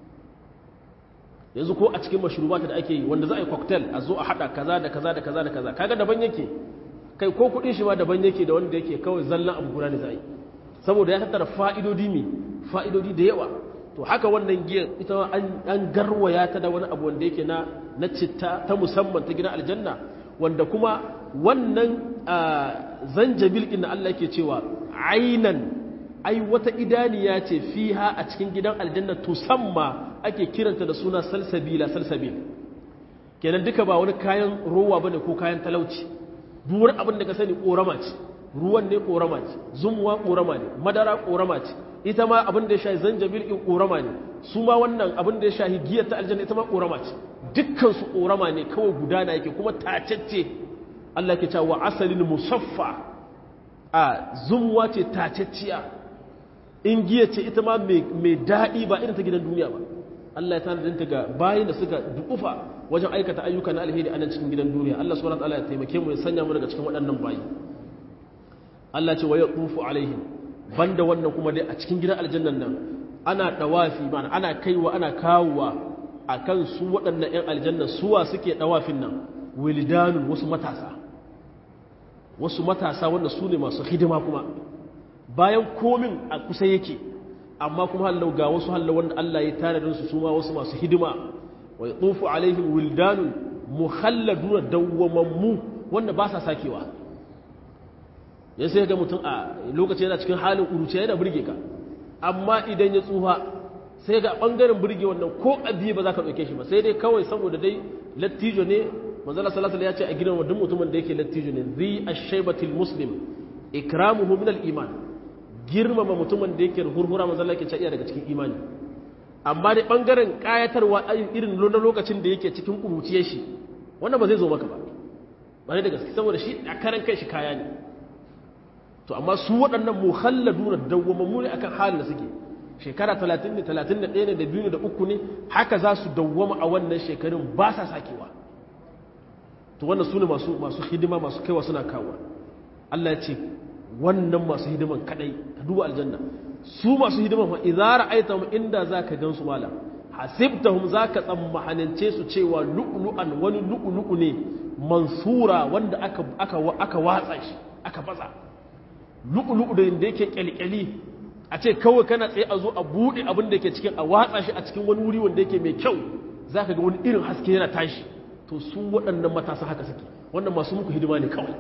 A: yanzu ko a cikin mashrubata da ake yi wanda za a yi cocktail a zo a hada kaza da kaza da kaza da kaza kaga daban yake kai ko kudin shi ma daban yake da wanda yake kawai zallan abu guda ne za a yi saboda ya tattara fa'idodi mi fa'idodi da yawa to haka wannan giyar ita an garwaya ta da wani abu wanda yake na na citta ta musamman ta gina aljanna wanda kuma wannan zanjabil ɗin Allah ke cewa ainan ai wata idaniya ce fiha a cikin gidan aljanna tusamma ake kiranta da suna salsabila salsabil kenan duka ba wani kayan rowa bane ko kayan talauci duk wani abin da ka sani korama ce ruwan ne korama ce zumuwa korama ne madara korama ce ita ma abin da ya shahi zanjabil in korama ne su ma wannan abin da ya shahi giyar ta aljanna ita ma korama ce dukkan su korama ne kawai gudana yake kuma tacecce Allah ke cewa asalin musaffa a zumuwa ce tacecciya in giya ce ita ma mai daɗi ba irin ta gidan duniya ba Allah ya tanadin ta ga bayan da suka dukufa wajen aikata ayyuka na alheri a nan cikin gidan duniya Allah subhanahu wataala ya taimake mu ya sanya mu daga cikin waɗannan bayi Allah ce wa yatufu alaihim banda wannan kuma dai a cikin gidan aljannan nan ana dawafi mana ana kaiwa ana kawowa akan su waɗannan ƴan aljanna suwa suke dawafin nan wildanun wasu matasa wasu matasa wanda su ne masu hidima kuma bayan komin a kusa yake amma kuma hallau ga wasu hallau wanda Allah ya tare da su ma wasu masu hidima wa yatufu alaihim wildanun mukhalladuna dawwamammu wanda ba sa sakewa ya sai ga mutum a lokaci yana cikin halin uruce yana burge ka amma idan ya tsufa sai ga bangaren burge wannan ko abiye ba za ka ɗauke shi ba sai dai kawai saboda dai lattijo ne manzala sallallahu ya ce a gidan wadun mutumin da yake lattijo ne zi ashaybatil muslim ikramuhu min al iman girmama mutumin da yake hurhura manzala yake ce iya daga cikin imani amma dai bangaren kayatarwa irin na lokacin da yake cikin kuruciyar shi wannan ba zai zo maka ba ba da gaske saboda shi a karan kai shi kaya ne to amma su waɗannan muhalladuna dawwamammu ne akan halin da suke shekara 30 ne 31 ne da biyu ne da uku ne haka za su dawwama a wannan shekarun ba sa sakewa to wannan su ne masu masu hidima masu kaiwa suna kawo Allah ya ce wannan masu hidiman kadai ka duba aljanna su masu hidiman fa idza ra'aytahum inda zaka gansu malam hasibtahum zaka tsammahanance su cewa lu'lu'an wani lu'lu'u ne mansura wanda aka aka aka watsa shi aka baza lu'lu'u da inda yake kyalkyali a ce kawai kana tsaye a zo a bude abin da yake cikin a watsa shi a cikin wani wuri wanda yake mai kyau zaka ga wani irin haske yana tashi to su waɗannan matasa haka suke wannan masu muku hidima ne kawai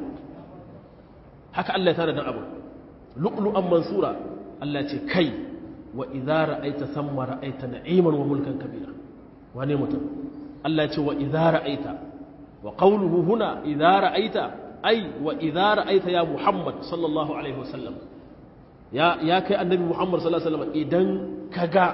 A: haka Allah ya tara dan abu lu'lu'an mansura Allah ce kai wa idza ra'aita thamma ra'aita na'iman wa mulkan kabira wane mutum Allah ce wa idza ra'aita wa qawluhu huna idza ra'aita ai wa idza ra'aita ya Muhammad sallallahu alaihi wasallam ya ya kai annabi Muhammad sallallahu alaihi wasallam idan kaga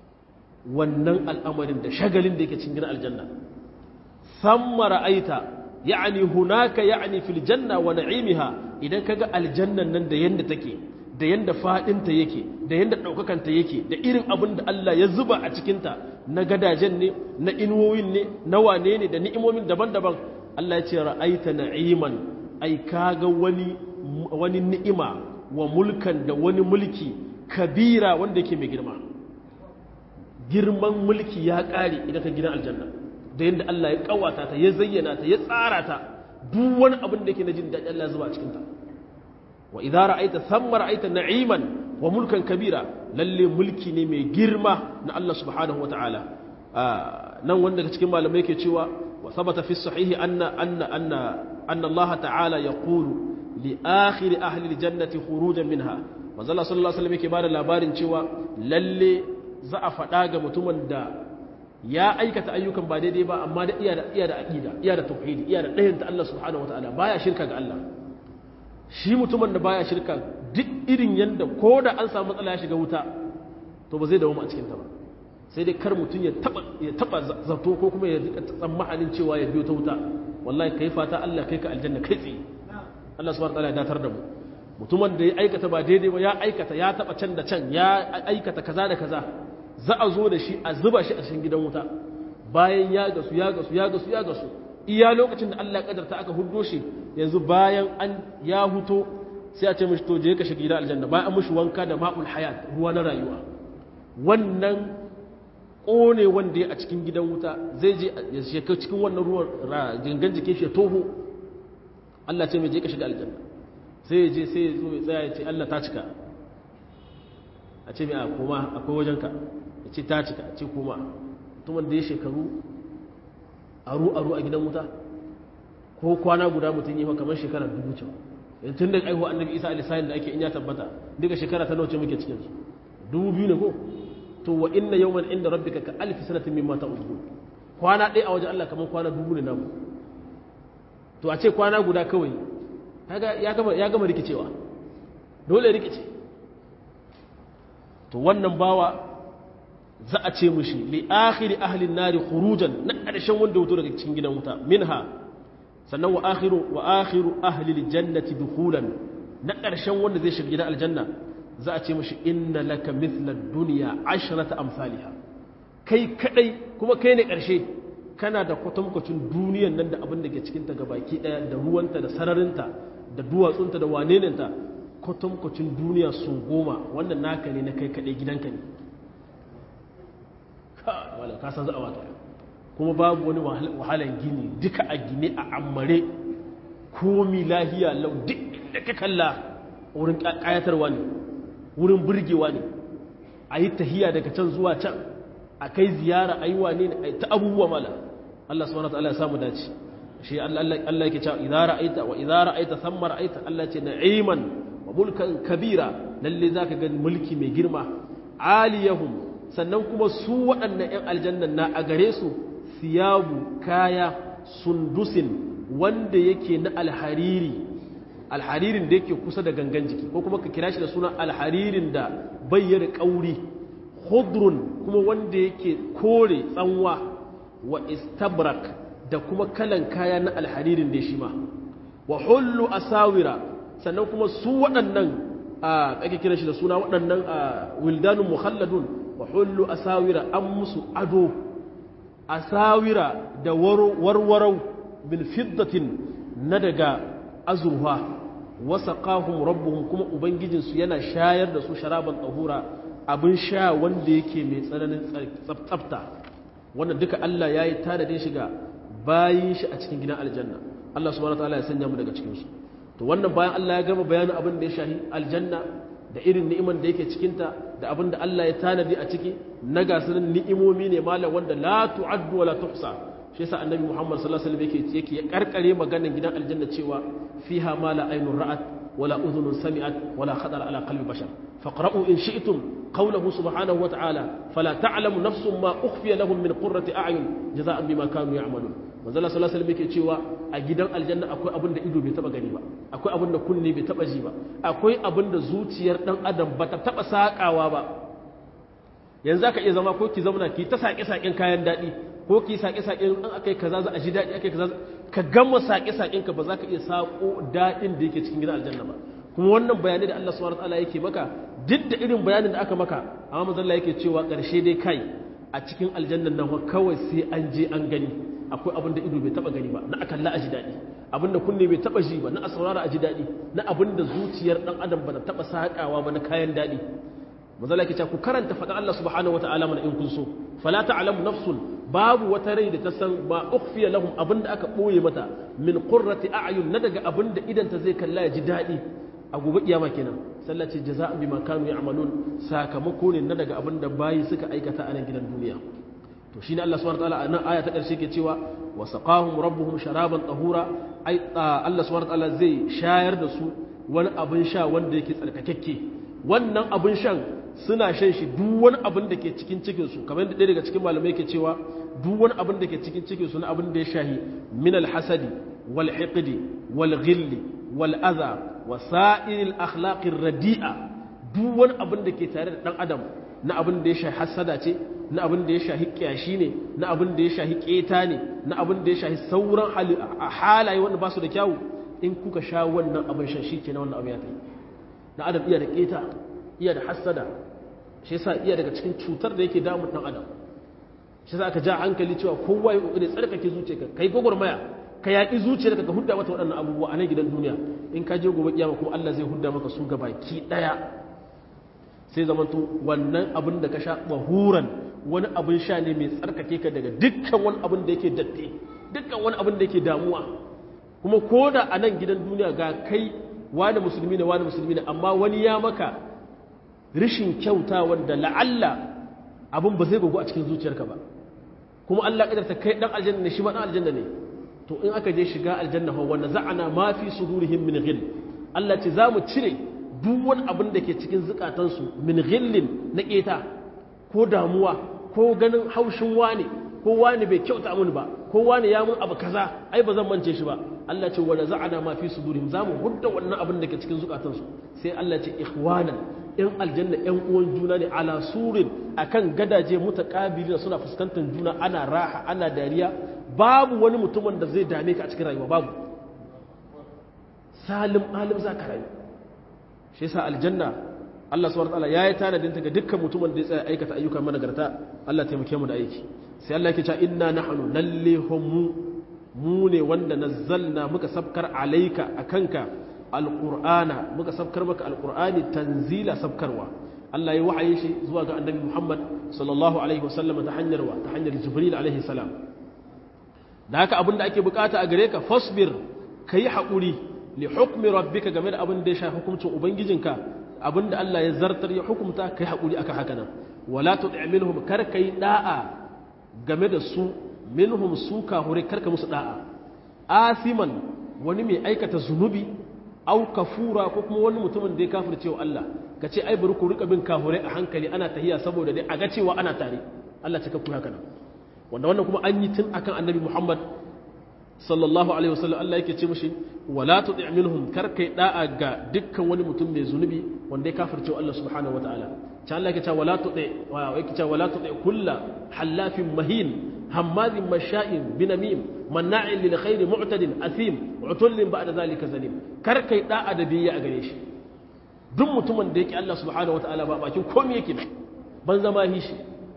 A: wannan al'amarin da shagalin da yake cikin gidan aljanna thamma ra'aita ya'ni hunaka ya'ni fil janna wa na'imiha idan kaga aljannan nan da yanda take da yanda fadinta yake da yanda daukakanta yake da irin abin da Allah ya zuba a cikin ta na gadajen ne na inuwoyin ne na wane ne da ni'imomin daban-daban Allah ya ce ra'aita na'iman ai kaga wani wani ni'ima wa mulkan da wani mulki kabira wanda yake mai girma girman mulki ya ƙare idan ka gidan aljanna da yadda Allah ya kawata ta ya zayyana ta ya tsara ta duk wani abin da yake na jin daɗi Allah zuba a cikin ta wa idza ra'aita thamma ra'aita na'iman wa mulkan kabira lalle mulki ne mai girma na Allah subhanahu wata'ala nan wanda daga cikin malamai yake cewa wa thabata fi sahihi anna anna anna anna Allah ta'ala yaqulu li akhir ahli aljannati khurujan minha manzo Allah sallallahu alaihi wasallam yake bada labarin cewa lalle za a faɗa ga mutumin da ya aikata ayyukan ba daidai ba amma da iya da iya da aqida iya da tauhidi iya da ɗayan ta Allah subhanahu wataala baya shirka ga Allah shi mutumin da baya shirka duk irin yanda ko da an samu matsala ya shiga wuta to ba zai dawo a cikin ta ba sai dai kar mutum ya taba ya taba zato ko kuma ya rika tsammanin cewa ya biyo ta wuta wallahi kai fata Allah kai ka aljanna kai tsaye Allah subhanahu wataala ya datar da mu mutumin da ya aikata ba daidai ba ya aikata ya taba can da can ya aikata kaza da kaza za a zo da shi a zuba shi a cikin gidan wuta bayan ya gasu ya gasu ya gasu ya gasu iya lokacin da Allah kadarta aka hudo shi yanzu bayan an ya huto sai a ce mishi to je ka shiga gidan aljanna bayan an mishi wanka da ma'ul hayat ruwa na rayuwa wannan kone wanda ya a cikin gidan wuta zai je ya shiga cikin wannan ruwan gangan jikin shi ya toho Allah ce mai je ka shiga aljanna sai ya je sai ya zo ya tsaya ya ce Allah ta cika a ce mai a koma akwai wajenka ya ce ta cika a ce koma mutumin da ya shekaru aru-aru a gidan wuta ko kwana guda mutum yi kamar shekara dubu cewa yanzu tun da aihuwa annabi isa alisayin da ake in ya tabbata duka shekara ta nauce muke cikinsu dubu biyu ne ko to wa inna yawman inda rabbika ka alfi sanatin mimma ta'udun kwana ɗaya a wajen Allah kamar kwana dubu ne namu to a ce kwana guda kawai ya gama ya gama rikicewa dole rikice to wannan bawa za a ce mushi li akhiri ahli nari khurujan na ƙarshen wanda wuto daga cikin gidan wuta minha sannan wa akhiru wa akhiru ahli aljannati dukhulan na ƙarshen wanda zai shiga gidan aljanna za a ce mushi inna laka mithla dunya ashrata amsalha kai kadai kuma kai ne ƙarshe kana da kwatankwacin duniyan nan da abin da ke cikin ta gabaki daya da ruwanta da sararinta da duwatsunta da waneninta kwatankwacin duniya sun goma wannan naka ne na kai kadai gidanka ne wala ka san za a wata kuma babu wani wahalan gini duka a gine a ammare komi lahiya lau duk inda ka kalla wurin kayatarwa ne wurin burgewa ne a yi tahiya daga can zuwa can a kai ziyara a yi wane ne a yi ta abubuwa mala Allah subhanahu wa ta'ala ya samu dace shi Allah yake cewa idza ra'aita wa idza ra'aita thamma ra'aita Allah ce na'iman wa mulkan kabira lalle zaka ga mulki mai girma aliyahum sannan kuma su waɗannan 'yan aljannan na a gare su siyabu kaya sundusin wanda yake na alhariri alharirin da yake kusa da gangan jiki ko kuma ka kira shi da suna alharirin da bayyana ƙauri hudrun kuma wanda yake kore tsanwa wa istabrak da kuma kalan kaya na alharirin da shi ma wa hullu asawira sannan kuma su waɗannan a ake kira shi da suna waɗannan wildanun muhalladun wa hullu asawira an musu ado asawira da warwarau bil fiddatin na daga azurfa wasa kahun rabbuhum kuma ubangijinsu yana shayar da su sharaban tsahura abin sha wanda yake mai tsananin tsafta wannan duka Allah ya yi tanadin shiga bayin shi a cikin gidan aljanna Allah subhanahu wa ta'ala ya sanya mu daga cikinsu to wannan bayan Allah ya gama bayanin abin da ya shahi aljanna da irin ni'iman da yake cikinta da abin da Allah ya tanadi a ciki na gasanin ni'imomi ne malam wanda la tu'addu wa la tuhsa shi yasa annabi Muhammad sallallahu alaihi wasallam yake yake ya karkare maganar gidan aljanna cewa fiha ma la aynun ra'at wala udhunun sami'at wala khatara ala qalbi bashar faqra'u in shi'tum qawluhu subhanahu wa ta'ala fala ta'lamu nafsun ma ukhfiya lahum min qurrati a'yun jazaa'an bima kanu ya'malun manzo sallallahu alaihi wasallam yake cewa a gidan aljanna akwai abin da ido bai taba gani ba akwai abin da kunne bai taba ji ba akwai abin da zuciyar dan adam bata taba sakawa ba yanzu aka iya zama ko ki zauna ki ta sake saken kayan dadi ko ki sake sake in akai kaza za a ji daɗi akai kaza ka gama sake saken ka ba za ka iya sako daɗin da yake cikin gidan aljanna ba kuma wannan bayanai da Allah subhanahu wataala yake maka duk da irin bayanin da aka maka amma manzon Allah yake cewa ƙarshe dai kai a cikin aljannan nan kawai sai an je an gani akwai abin da ido bai taba gani ba na akalla a ji daɗi abin da kunne bai taba ji ba na a saurara a ji daɗi na abin da zuciyar ɗan adam ba na taba saƙawa ba na kayan daɗi mazala ke ku karanta faɗin Allah subhanahu wata'ala mana in kun so fala ta'lamu nafsun babu wata rai da ta san ma ukhfiya lahum abin da aka ɓoye mata min qurrati a'yun na daga abin da idan ta zai kalla ya ji daɗi a gobe kiyama kenan sallace jaza'an bima kanu ya'malun sakamako ne na daga abin da bayi suka aikata a nan gidan duniya to shine Allah subhanahu wataala a nan aya ta karshe ke cewa wa saqahum rabbuhum sharaban tahura ai Allah subhanahu wataala zai shayar da su wani abin sha wanda yake tsarkakekke wannan abin shan suna shan shi duk wani abin da ke cikin cikin su kamar yadda ɗaya daga cikin malamai ke cewa duk wani abin da ke cikin cikin su na abin da ya shahi min al-hasadi wal hiqdi wal ghilli wal adha wa sa'iril akhlaqir radi'a duk wani abin da ke tare da dan adam na abin da ya shahi hasada ce na abin da ya shahi kyashi ne na abin da ya shahi keta ne na abin da ya shahi sauran halaye wanda ba su da kyawu in kuka sha wannan abin shan shi ke na wannan abin ya kai na adam iya da keta iya da hasada shi yasa iya daga cikin cutar da yake damun dan adam shi yasa aka ja hankali cewa kowa ya kokari tsarkake zuciyarka kai gogormaya ka yaƙi zuciyarka ka hudda mata waɗannan abubuwa a nan gidan duniya in ka je gobe kiyama kuma Allah zai hudda maka su gabaki ɗaya sai zamanto wannan abin da ka sha bahuran wani abin sha ne mai tsarkake ka daga dukkan wani abin da yake datti dukkan wani abin da yake damuwa kuma ko da a nan gidan duniya ga kai wani musulmi ne wani musulmi ne amma wani ya maka rishin kyauta wanda la'alla abin ba zai gugu a cikin zuciyarka ba kuma Allah kadarta kai dan aljanna ne shi ma dan aljanna ne to in aka je shiga aljanna fa wanda za'ana ma fi sudurihim min ghil Allah ce za mu cire duk wani abin da ke cikin zukatansu min ghillin na keta ko damuwa ko ganin haushin wani ko wani bai kyauta mun ba ko wani ya mun abu kaza ai ba zan mance shi ba Allah ce wala za'ana ma fi sudurihim za mu hudda wannan abin da ke cikin zukatansu sai Allah ce ikhwanan yan aljanna yan uwan juna ne ala surin akan gadaje mutaqabilina suna fuskantar juna ana raha ana dariya babu wani mutumin da zai dame ka a cikin rayuwa babu salim alim za ka rayu shi yasa aljanna Allah subhanahu wataala yayi tanadin ta ga dukkan mutumin da ya tsaya aikata ayyukan managarta Allah taimake mu da aiki sai Allah yake cewa inna nahnu lalle hum mu ne wanda nazzalna muka sabkar alaika akanka alqur'ana muka sabkar maka alqur'ani tanzila sabkarwa Allah ya wahaye shi zuwa ga annabi Muhammad sallallahu alaihi wasallam ta hanyar wa ta hanyar Jibril alaihi salam da haka abin da ake bukata a gare ka fasbir kai haƙuri li hukmi rabbika game da abin da ya shafi hukuncin ubangijinka abin da Allah ya zartar ya hukumta kai haƙuri aka haka nan wala tuti minhum kar kai da'a game da su minhum su kahure karka musu da'a asiman wani mai aikata zunubi au kafura ko kuma wani mutumin da ya kafirce wa Allah ka ce ai bari ku rika bin kahure a hankali ana tahiya saboda dai a ga cewa ana tare Allah cika ku haka nan wanda wannan kuma an yi tun akan annabi Muhammad sallallahu alaihi wasallam Allah yake ce mishi wala tuti minhum kar kai da'a ga dukkan wani mutum mai zunubi wanda ya kafirce Allah subhanahu wataala ta Allah yake cewa wala tuti wa yake cewa wala tuti kullu halafin mahin hammazin masha'in binamim manna'in lil khairi mu'tadin athim utullin ba'da zalika zalim kar kai da'a da biyayya a gare shi duk mutumin da yake Allah subhanahu wataala ba bakin komai yake ban zama hishi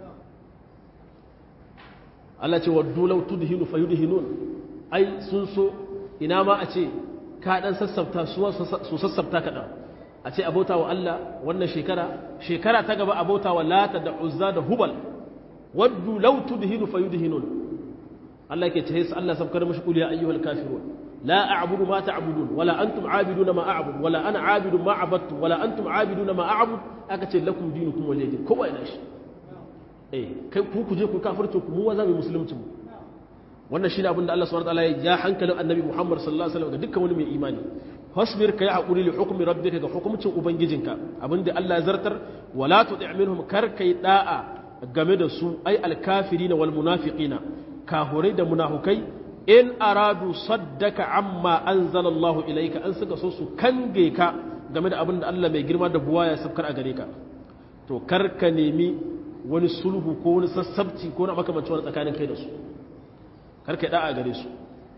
A: Allah ce waddu law tudhinu fayudhinun ai sun so ina ma a ce ka dan sassafta su sassafta kaɗan a ce abota wa Allah wannan shekara shekara ta gaba abota wa lata da uzza da hubal waddu law tudhinu fayudhinun Allah yake ce sai Allah sabkar mashi qul ya ayyuhal kafirun la a'budu ma ta'budun wala antum a'biduna ma a'budu wala ana a'budu ma abattu wala antum a'biduna ma a'budu aka ce lakum dinukum waliyadin kowa ina shi eh kai ku ku je ku kafirce ku mu wa za mu musulunci mu wannan shine abin da Allah subhanahu wataala ya hankalin annabi Muhammad sallallahu alaihi wasallam ga dukkan wani mai imani fasbir kai hakuri li hukmi rabbika ga hukumcin ubangijinka abinda Allah ya zartar wala tuti minhum kar kai da'a game da su ai alkafirina wal munafiqina kahurai da munafukai in aradu saddaka amma anzala Allah ilayka an suka so su kange ka game da abin da Allah mai girma da buwa ya sabkar a gare ka to kar ka nemi wani sulhu ko wani sassabci ko na makamancin wani tsakanin kai da su karka da'a gare su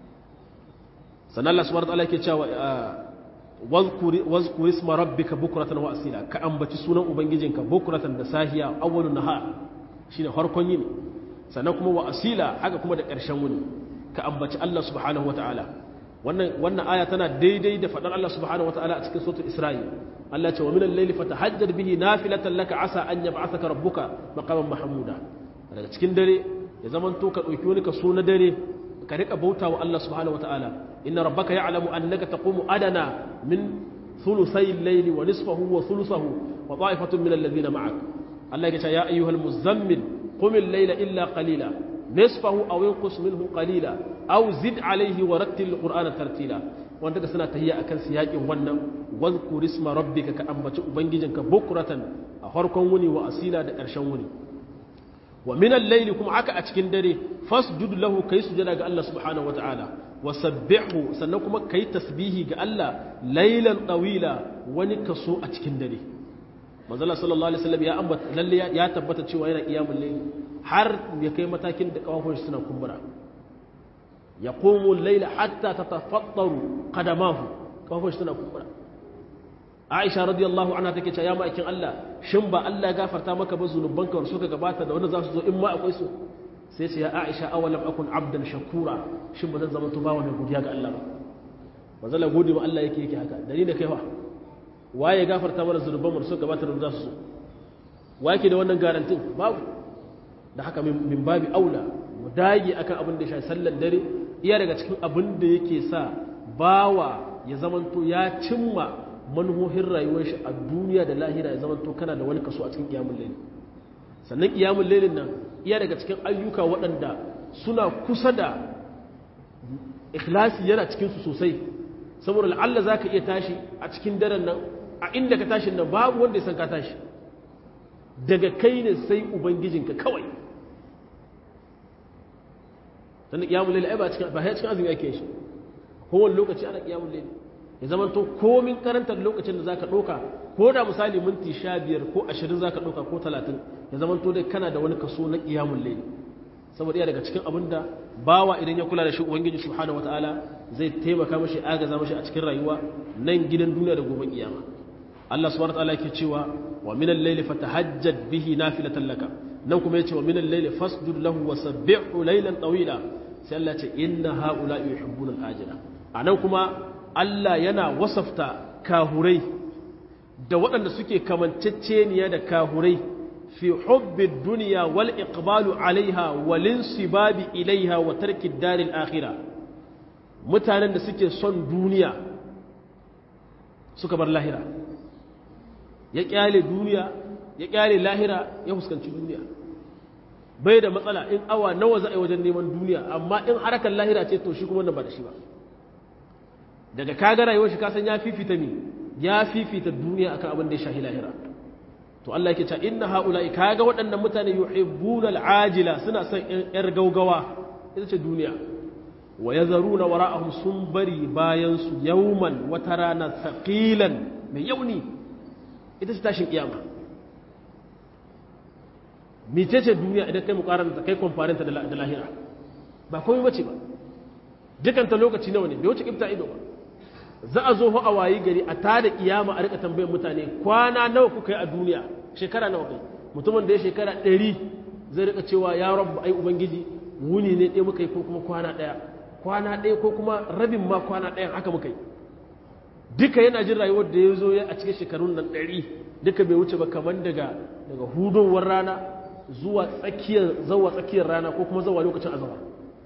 A: sannan Allah subhanahu wa ta'ala yake cewa wazkuri isma rabbika bukratan wa asila ka ambaci sunan ubangijinka bukratan da sahiya awwalun nahar shine farkon yini sannan kuma wa asila haka kuma da ƙarshen wuni ka ambaci Allah subhanahu wataala wannan wannan aya tana daidai da fadar Allah subhanahu wataala a cikin suratul isra'i Allah ce wa minal layli fatahajjad bihi nafilatan laka asa an yab'athaka rabbuka maqaman mahmuda daga cikin dare ya zamanto ka dauki wani kaso na dare ka rika bauta wa Allah subhanahu wataala inna rabbaka ya'lamu annaka taqumu adana min thuluthay al-layli wa nisfahu wa thuluthahu wa ta'ifatun min alladhina ma'ak Allah ya ce ya ayyuhal muzammil qum al-layla illa qalila nisfahu aw inqus minhu qalila aw zid alayhi wa rattil al-qur'ana tartila wanda ka suna tahiyya akan siyakin wannan wadhkur isma rabbika ka ambaci ubangijinka bukratan a farkon wuni wa asila da ƙarshen wuni wa min al-layli kuma haka a cikin dare fasjud lahu kai sujada ga Allah subhanahu wataala wa sabbihu sannan kuma kai tasbihi ga Allah laylan tawila wani kaso a cikin dare manzo Allah sallallahu alaihi wasallam ya ambata lalle ya tabbata cewa yana qiyamul layl har ya kai matakin da kafafun suna kumbura yaqumu al-layla hatta tatafattaru qadamahu kafafun suna kumbura Aisha radiyallahu anha take cewa ya ma'aikin Allah shin ba Allah ya gafarta maka ba zunubanka wanda suka gabata da wanda za su zo in ma akwai su sai ce ya Aisha awalam akun abdan shakura shin ba zan zama to bawa mai godiya ga Allah ba ba zan gode wa Allah yake yake haka dalilin da kai fa waye ya gafarta mana zunuban mu suka gabata da za su zo waye ke da wannan garantin babu da haka min babi aula mu dage akan abin da ya shafi sallar dare iya daga cikin abin da yake sa bawa ya zamanto ya cimma manuhohin rayuwar shi a duniya da lahira ya zama to kana da wani kaso a cikin kiyamun laili sannan kiyamun lailin nan iya daga cikin ayyuka waɗanda suna kusa da ikhlasi yana cikin su sosai saboda la'alla za ka iya tashi a cikin daren nan a inda ka tashi nan babu wanda ya san ka tashi daga kai ne sai ubangijinka kawai sannan kiyamun laili ai ba cikin ba cikin azumi ake shi kowane lokaci ana kiyamun laili ya zama to komin karantar lokacin da za ka ɗauka ko da misali minti sha biyar ko ashirin za ka ɗauka ko talatin ya zama to dai kana da wani kaso na ƙiyamun laili saboda iya daga cikin abin da bawa idan ya kula da shi ubangiji subhanahu wataala zai taimaka mashi agaza mashi a cikin rayuwa nan gidan duniya da gobe kiyama Allah subhanahu wataala yake cewa wa min al-layli fatahajjad bihi nafilatan laka nan kuma yace wa min al-layli fasjud lahu wa sabbihu laylan tawila sai Allah ya ce inna haula yuhibbuna al-ajila anan kuma Allah yana wasafta kahurai da waɗanda suke kamanceceniya da kahurai fi hubbin duniya wal iqbalu alaiha walin sibabi ilaiha wa tarki daril akhira mutanen da suke son duniya suka bar lahira ya kyale duniya ya kyale lahira ya fuskanci duniya bai da matsala in awa nawa za a yi wajen neman duniya amma in harkar lahira ce to shi kuma wannan ba da shi ba daga kaga rayuwar shi kasan ya fifita mi ya fifita duniya akan abin da ya shahi lahira to Allah yake cewa inna haula'i kaga waɗannan mutane yuhibbuna al'ajila suna son yar gaugawa ita ce duniya wa yazaruna wara'ahum sun bari bayan su yawman wata rana thaqilan mai yauni ita ce tashin kiyama mecece duniya idan kai mukaranta kai comparinta da lahira ba komai bace ba dukanta lokaci nawa ne bai wuce kifta ido ba za a zo a wayi gari a tada kiyama a rika tambayar mutane kwana nawa kuka yi a duniya shekara nawa kai mutumin da ya shekara ɗari zai rika cewa ya rabu ai ubangiji wuni ne ɗaya muka yi ko kuma kwana ɗaya kwana ɗaya ko kuma rabin ma kwana ɗayan haka muka yi duka yana jin rayuwar da ya zo ya a cikin shekarun nan ɗari duka bai wuce ba kamar daga daga hudowar rana zuwa tsakiyar zawa tsakiyar rana ko kuma zawa lokacin azaba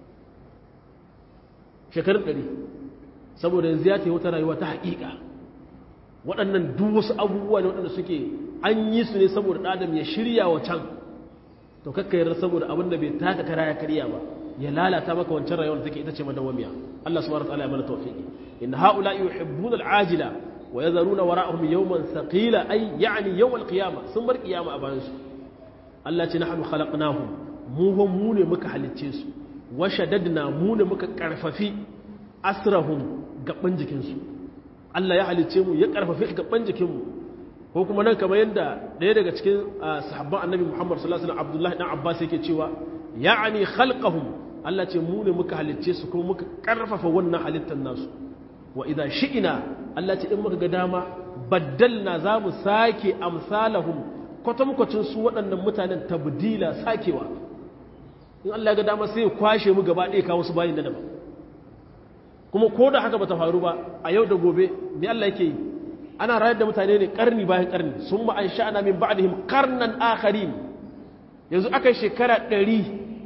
A: shekarun ɗari saboda yanzu ya ce wata rayuwa ta haƙiƙa waɗannan duk wasu abubuwa ne waɗanda suke an yi su ne saboda ɗadam ya shirya wa can to kakka yarda saboda abin da bai taka kara ya karya ba ya lalata maka wancan rayuwar da take ita ce madawwamiya Allah subhanahu wa ta'ala ya mana tawfiqi in haula yuhibbuna al-ajila wa yazaruna wara'ahum yawman thaqila ay ya'ni yawm al-qiyamah sun bar qiyama a bayan su Allah ce nahnu khalaqnahum mu mu ne muka halicce su wa shaddadna mu ne muka karfafi asrahum gaban jikinsu Allah ya halicce mu ya karfafi gaban jikinmu ko kuma nan kamar yadda ɗaya daga cikin sahabban annabi Muhammad sallallahu alaihi wasallam Abdullahi dan Abbas yake cewa ya'ani khalqahum Allah ce mu ne muka halicce su kuma muka karfafa wannan halittar nasu wa idza shi'ina Allah ce in muka ga dama baddalna za mu sake amsalahum kwatankwacin su waɗannan mutanen tabdila sakewa in Allah ga dama sai ya kwashe mu gaba ɗaya kawo su bayin da daban kuma ko da haka bata faru ba a yau da gobe me Allah yake yi ana rayar da mutane ne karni bayan karni sun ma an sha'ana min ba'dihim karnan akharin yanzu aka shekara ɗari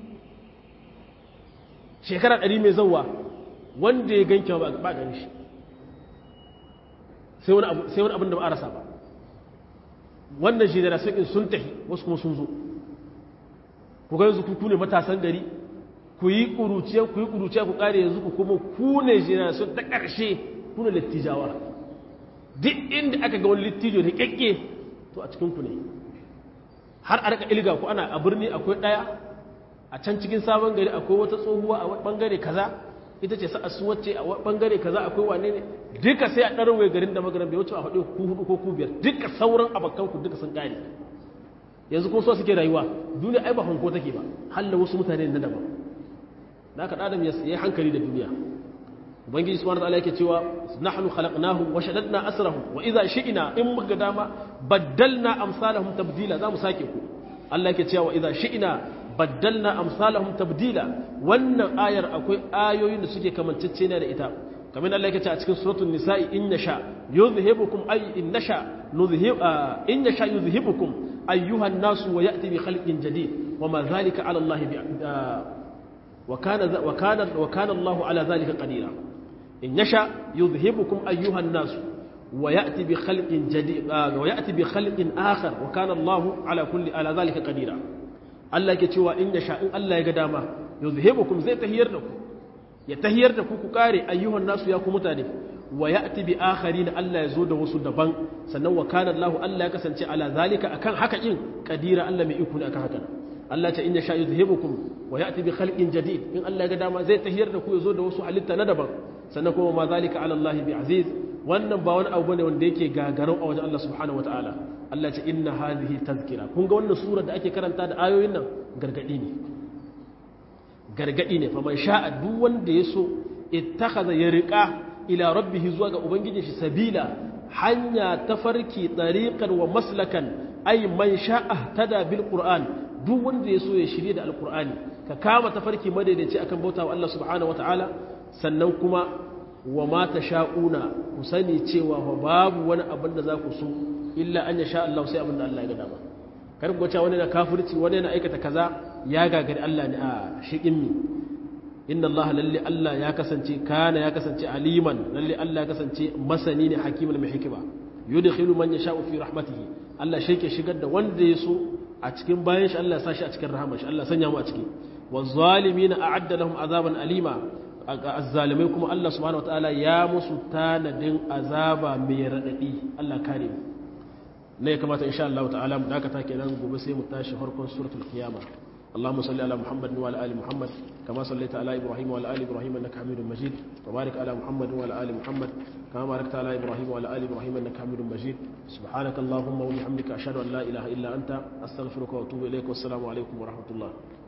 A: shekara ɗari mai zauwa wanda ya ganke ba gani shi sai wani abin da ba a rasa ba wannan generation ɗin sun tafi wasu kuma sun zo ku ga yanzu ku ne matasan gari ku yi ƙuruciya ku yi ƙuruciya ku ƙare yanzu ku kuma ku ne generation ta ƙarshe ku ne littijawa duk inda aka ga wani littijo da ƙyaƙƙe to a cikinku ne har a rika ilga ku ana a birni akwai ɗaya a can cikin sabon gari akwai wata tsohuwa a ɓangare kaza ita ce sa'a su wacce a ɓangare kaza akwai wane ne duka sai a ɗarwai garin da magaran bai wuce a faɗi ku hudu ko ku biyar duka sauran abokanku duka sun ƙare yanzu kuma so suke rayuwa duniya ai ba hanko take ba halla wasu mutane na daban da aka ɗadam ya yi hankali da duniya ubangiji subhanahu wa ta'ala yake cewa nahnu khalaqnahum wa shaddadna asrahum wa idza shi'na in muka dama baddalna amsalahum tabdila zamu sake ku Allah yake cewa wa idza shi'na baddalna amsalahum tabdila wannan ayar akwai ayoyin da suke kamancece ne da ita kamar Allah yake cewa a cikin suratul nisa'i in yasha yuzhibukum ay in nasha nuzhib in yasha yuzhibukum ayyuha an-nasu wa ya'ti bi khalqin jadid wa ma dhalika 'ala Allah bi wa kana wa kana wa kana Allah 'ala dhalika qadira in yasha yuzhibukum ayyuha an-nasu wa ya'ti bi khalqin jadid wa ya'ti bi khalqin akhar wa kana Allah 'ala kulli 'ala dhalika qadira Allah yake cewa in yasha in Allah ya ga dama yuzhibukum zai tahiyar da ku ya tahiyar da ku ku kare ayyuhan nasu ya ku mutane wa ya'ti bi akharin Allah ya zo da wasu daban sannan wa kana Allah Allah ya kasance ala zalika akan haka din kadira Allah mai iko ne akan haka Allah ta inna sha yuzhibukum wa ya'ti bi khalqin jadid in Allah ya ga dama zai tahiyar da ku ya zo da wasu halitta na daban sannan kuma ma zalika ala Allah bi aziz wannan ba wani abu bane wanda yake gagarau a wajen Allah subhanahu wataala Allah ce inna hadhihi tazkira kun ga wannan sura da ake karanta da ayoyin nan gargadi ne gargadi ne faman sha'a duk wanda ya so ittakhadha ya riqa ila rabbihi zuwa ga ubangijin shi sabila hanya tafarki tariqan wa maslakan ay man sha'a tada bil qur'an duk wanda ya so ya shirye da alqur'ani ka kama tafarki madaidaici akan bautawa Allah subhanahu wataala sannan kuma wa ma tasha'una ku sani cewa babu wani abin da za ku so illa an yasha Allah sai abin da Allah ya ga dama kar ku ga wani na kafirci wani na aikata kaza ya gagari Allah ne a shiƙin mi inna Allah lalle Allah ya kasance kana ya kasance aliman lalle Allah ya kasance masani ne hakiman mai hikima yudkhilu man yasha'u fi rahmatihi Allah shi ke shigar da wanda ya so a cikin bayan shi Allah ya sa shi a cikin rahama shi Allah sanya mu a ciki wazzalimina a'adda lahum azaban alima azzalimai kuma Allah subhanahu wataala ya musu tanadin azaba mai radadi Allah kare mu ne ya kamata insha Allah ta'ala mu dakata kenan gobe sai mu tashi farkon suratul qiyama اللهم صل على محمد وعلى ال محمد كما صليت على ابراهيم وعلى ال ابراهيم انك حميد مجيد وبارك على محمد وعلى ال محمد كما باركت على ابراهيم وعلى ال ابراهيم انك حميد مجيد سبحانك اللهم وبحمدك اشهد ان لا اله الا انت استغفرك واتوب اليك والسلام عليكم ورحمه الله